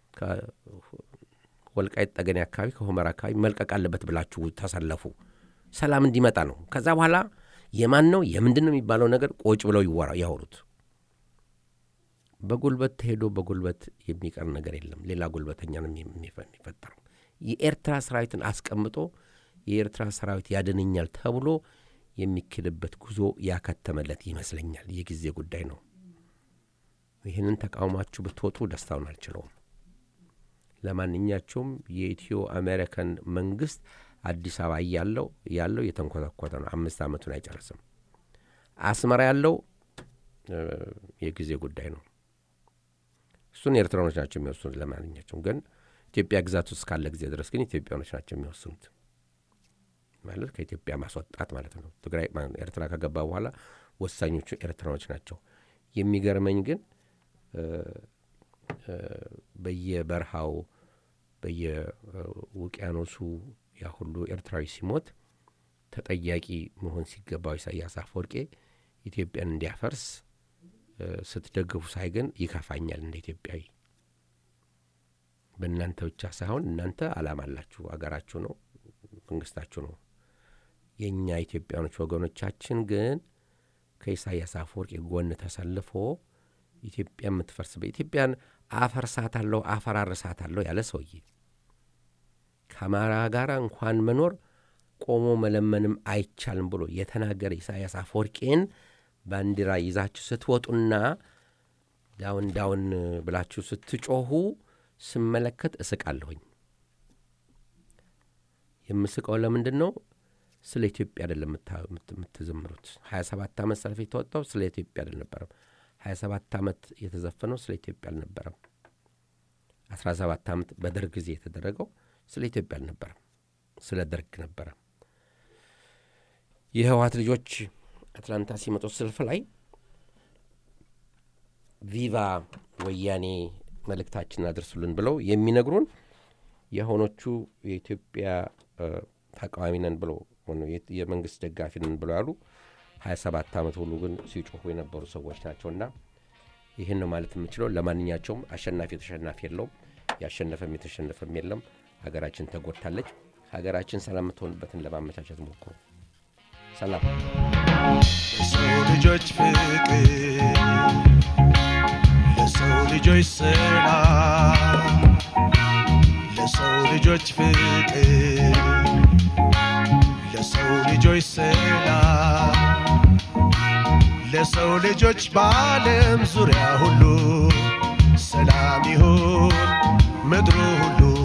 ወልቃይት ጠገኔ አካባቢ ከሁመራ አካባቢ መልቀቅ አለበት ብላችሁ ተሰለፉ፣ ሰላም እንዲመጣ ነው። ከዛ በኋላ የማን ነው የምንድን ነው የሚባለው ነገር ቆጭ ብለው ይወራ ያወሩት። በጉልበት ተሄዶ በጉልበት የሚቀር ነገር የለም። ሌላ ጉልበተኛ ነው የሚ- የሚፈ- የሚፈጠረው። የኤርትራ ሰራዊትን አስቀምጦ የኤርትራ ሰራዊት ያድነኛል ተብሎ የሚኬድበት ጉዞ ያከተመለት ይመስለኛል። የጊዜ ጉዳይ ነው። ይህንን ተቃውማችሁ ብትወጡ ደስታውን አልችለውም። ለማንኛቸውም የኢትዮ አሜሪካን መንግስት አዲስ አበባ ያለው ያለው የተንኮተኮተ ነው። አምስት ዓመቱን አይጨርስም። አስመራ ያለው እ፣ የጊዜ ጉዳይ ነው። እሱን ኤርትራኖች ናቸው የሚወስኑት። ለማንኛቸውም ግን ኢትዮጵያ ግዛት ውስጥ ካለ ጊዜ ድረስ ግን ኢትዮጵያኖች ናቸው የሚወስኑት። ማለት ከኢትዮጵያ ማስወጣት ማለት ነው። ትግራይ ማ- ኤርትራ ከገባ በኋላ ወሳኞቹ ኤርትራኖች ናቸው። የሚገርመኝ ግን እ፣ እ፣ በየበረሃው በየውቅያኖሱ ያ ሁሉ ኤርትራዊ ሲሞት ተጠያቂ መሆን ሲገባው ኢሳያስ አፈወርቄ ኢትዮጵያን እንዲያፈርስ እ፣ ስትደግፉ ሳይ ግን ይከፋኛል እንደ ኢትዮጵያዊ። በእናንተ ብቻ ሳይሆን እናንተ አላማ አላችሁ፣ አገራችሁ ነው፣ መንግስታችሁ ነው። የእኛ ኢትዮጵያኖች ወገኖቻችን ግን ከኢሳያስ አፈወርቂ ጎን ተሰልፎ ኢትዮጵያ የምትፈርስበት ኢትዮጵያን አፈርሳታለሁ አፈራርሳታለሁ ያለ ሰውዬ ከአማራ ጋር እንኳን መኖር ቆሞ መለመንም አይቻልም ብሎ የተናገረ ኢሳያስ አፈወርቄን ባንዲራ ይዛችሁ ስትወጡና ዳውን ዳውን ብላችሁ ስትጮሁ ስመለከት እስቃለሁኝ። የምስቀው ለምንድን ነው? ስለ ኢትዮጵያ አይደለም የምታ- የምት- የምትዘምሩት። ሀያ ሰባት ዓመት ሰልፍ የተወጣው ስለ ኢትዮጵያ አልነበረም። ሀያ ሰባት ዓመት የተዘፈነው ስለ ኢትዮጵያ አልነበረም። አስራ ሰባት ዓመት በደርግ ጊዜ የተደረገው ስለ ኢትዮጵያ አልነበረም፣ ስለ ደርግ ነበረ። የህወሀት ልጆች አትላንታ ሲመጡ ሰልፍ ላይ ቪቫ ወያኔ መልእክታችንን አድርሱልን ብለው የሚነግሩን የሆኖቹ የኢትዮጵያ እ፣ ተቃዋሚ ነን ብለው ሆነ የት- የመንግስት ደጋፊ ነን ብለው ያሉ ሀያ ሰባት ዓመት ሁሉ ግን ሲጮሁ የነበሩ ሰዎች ናቸውና ይህን ነው ማለት የምችለው። ለማንኛቸውም አሸናፊ ተሸናፊ የለውም፣ ያሸነፈም የተሸነፈም የለም። ሀገራችን ተጎድታለች። ሀገራችን ሰላም የምትሆንበትን ለማመቻቸት ሞክሩ። ሰላም ለሰው ልጆች ፍቅር ለሰው ልጆች ሰላም ለሰው ልጆች ፍቅር ለሰው ልጆች ሰላም ለሰው ልጆች በዓለም ዙሪያ ሁሉ ሰላም ይሁን ምድሩ ሁሉ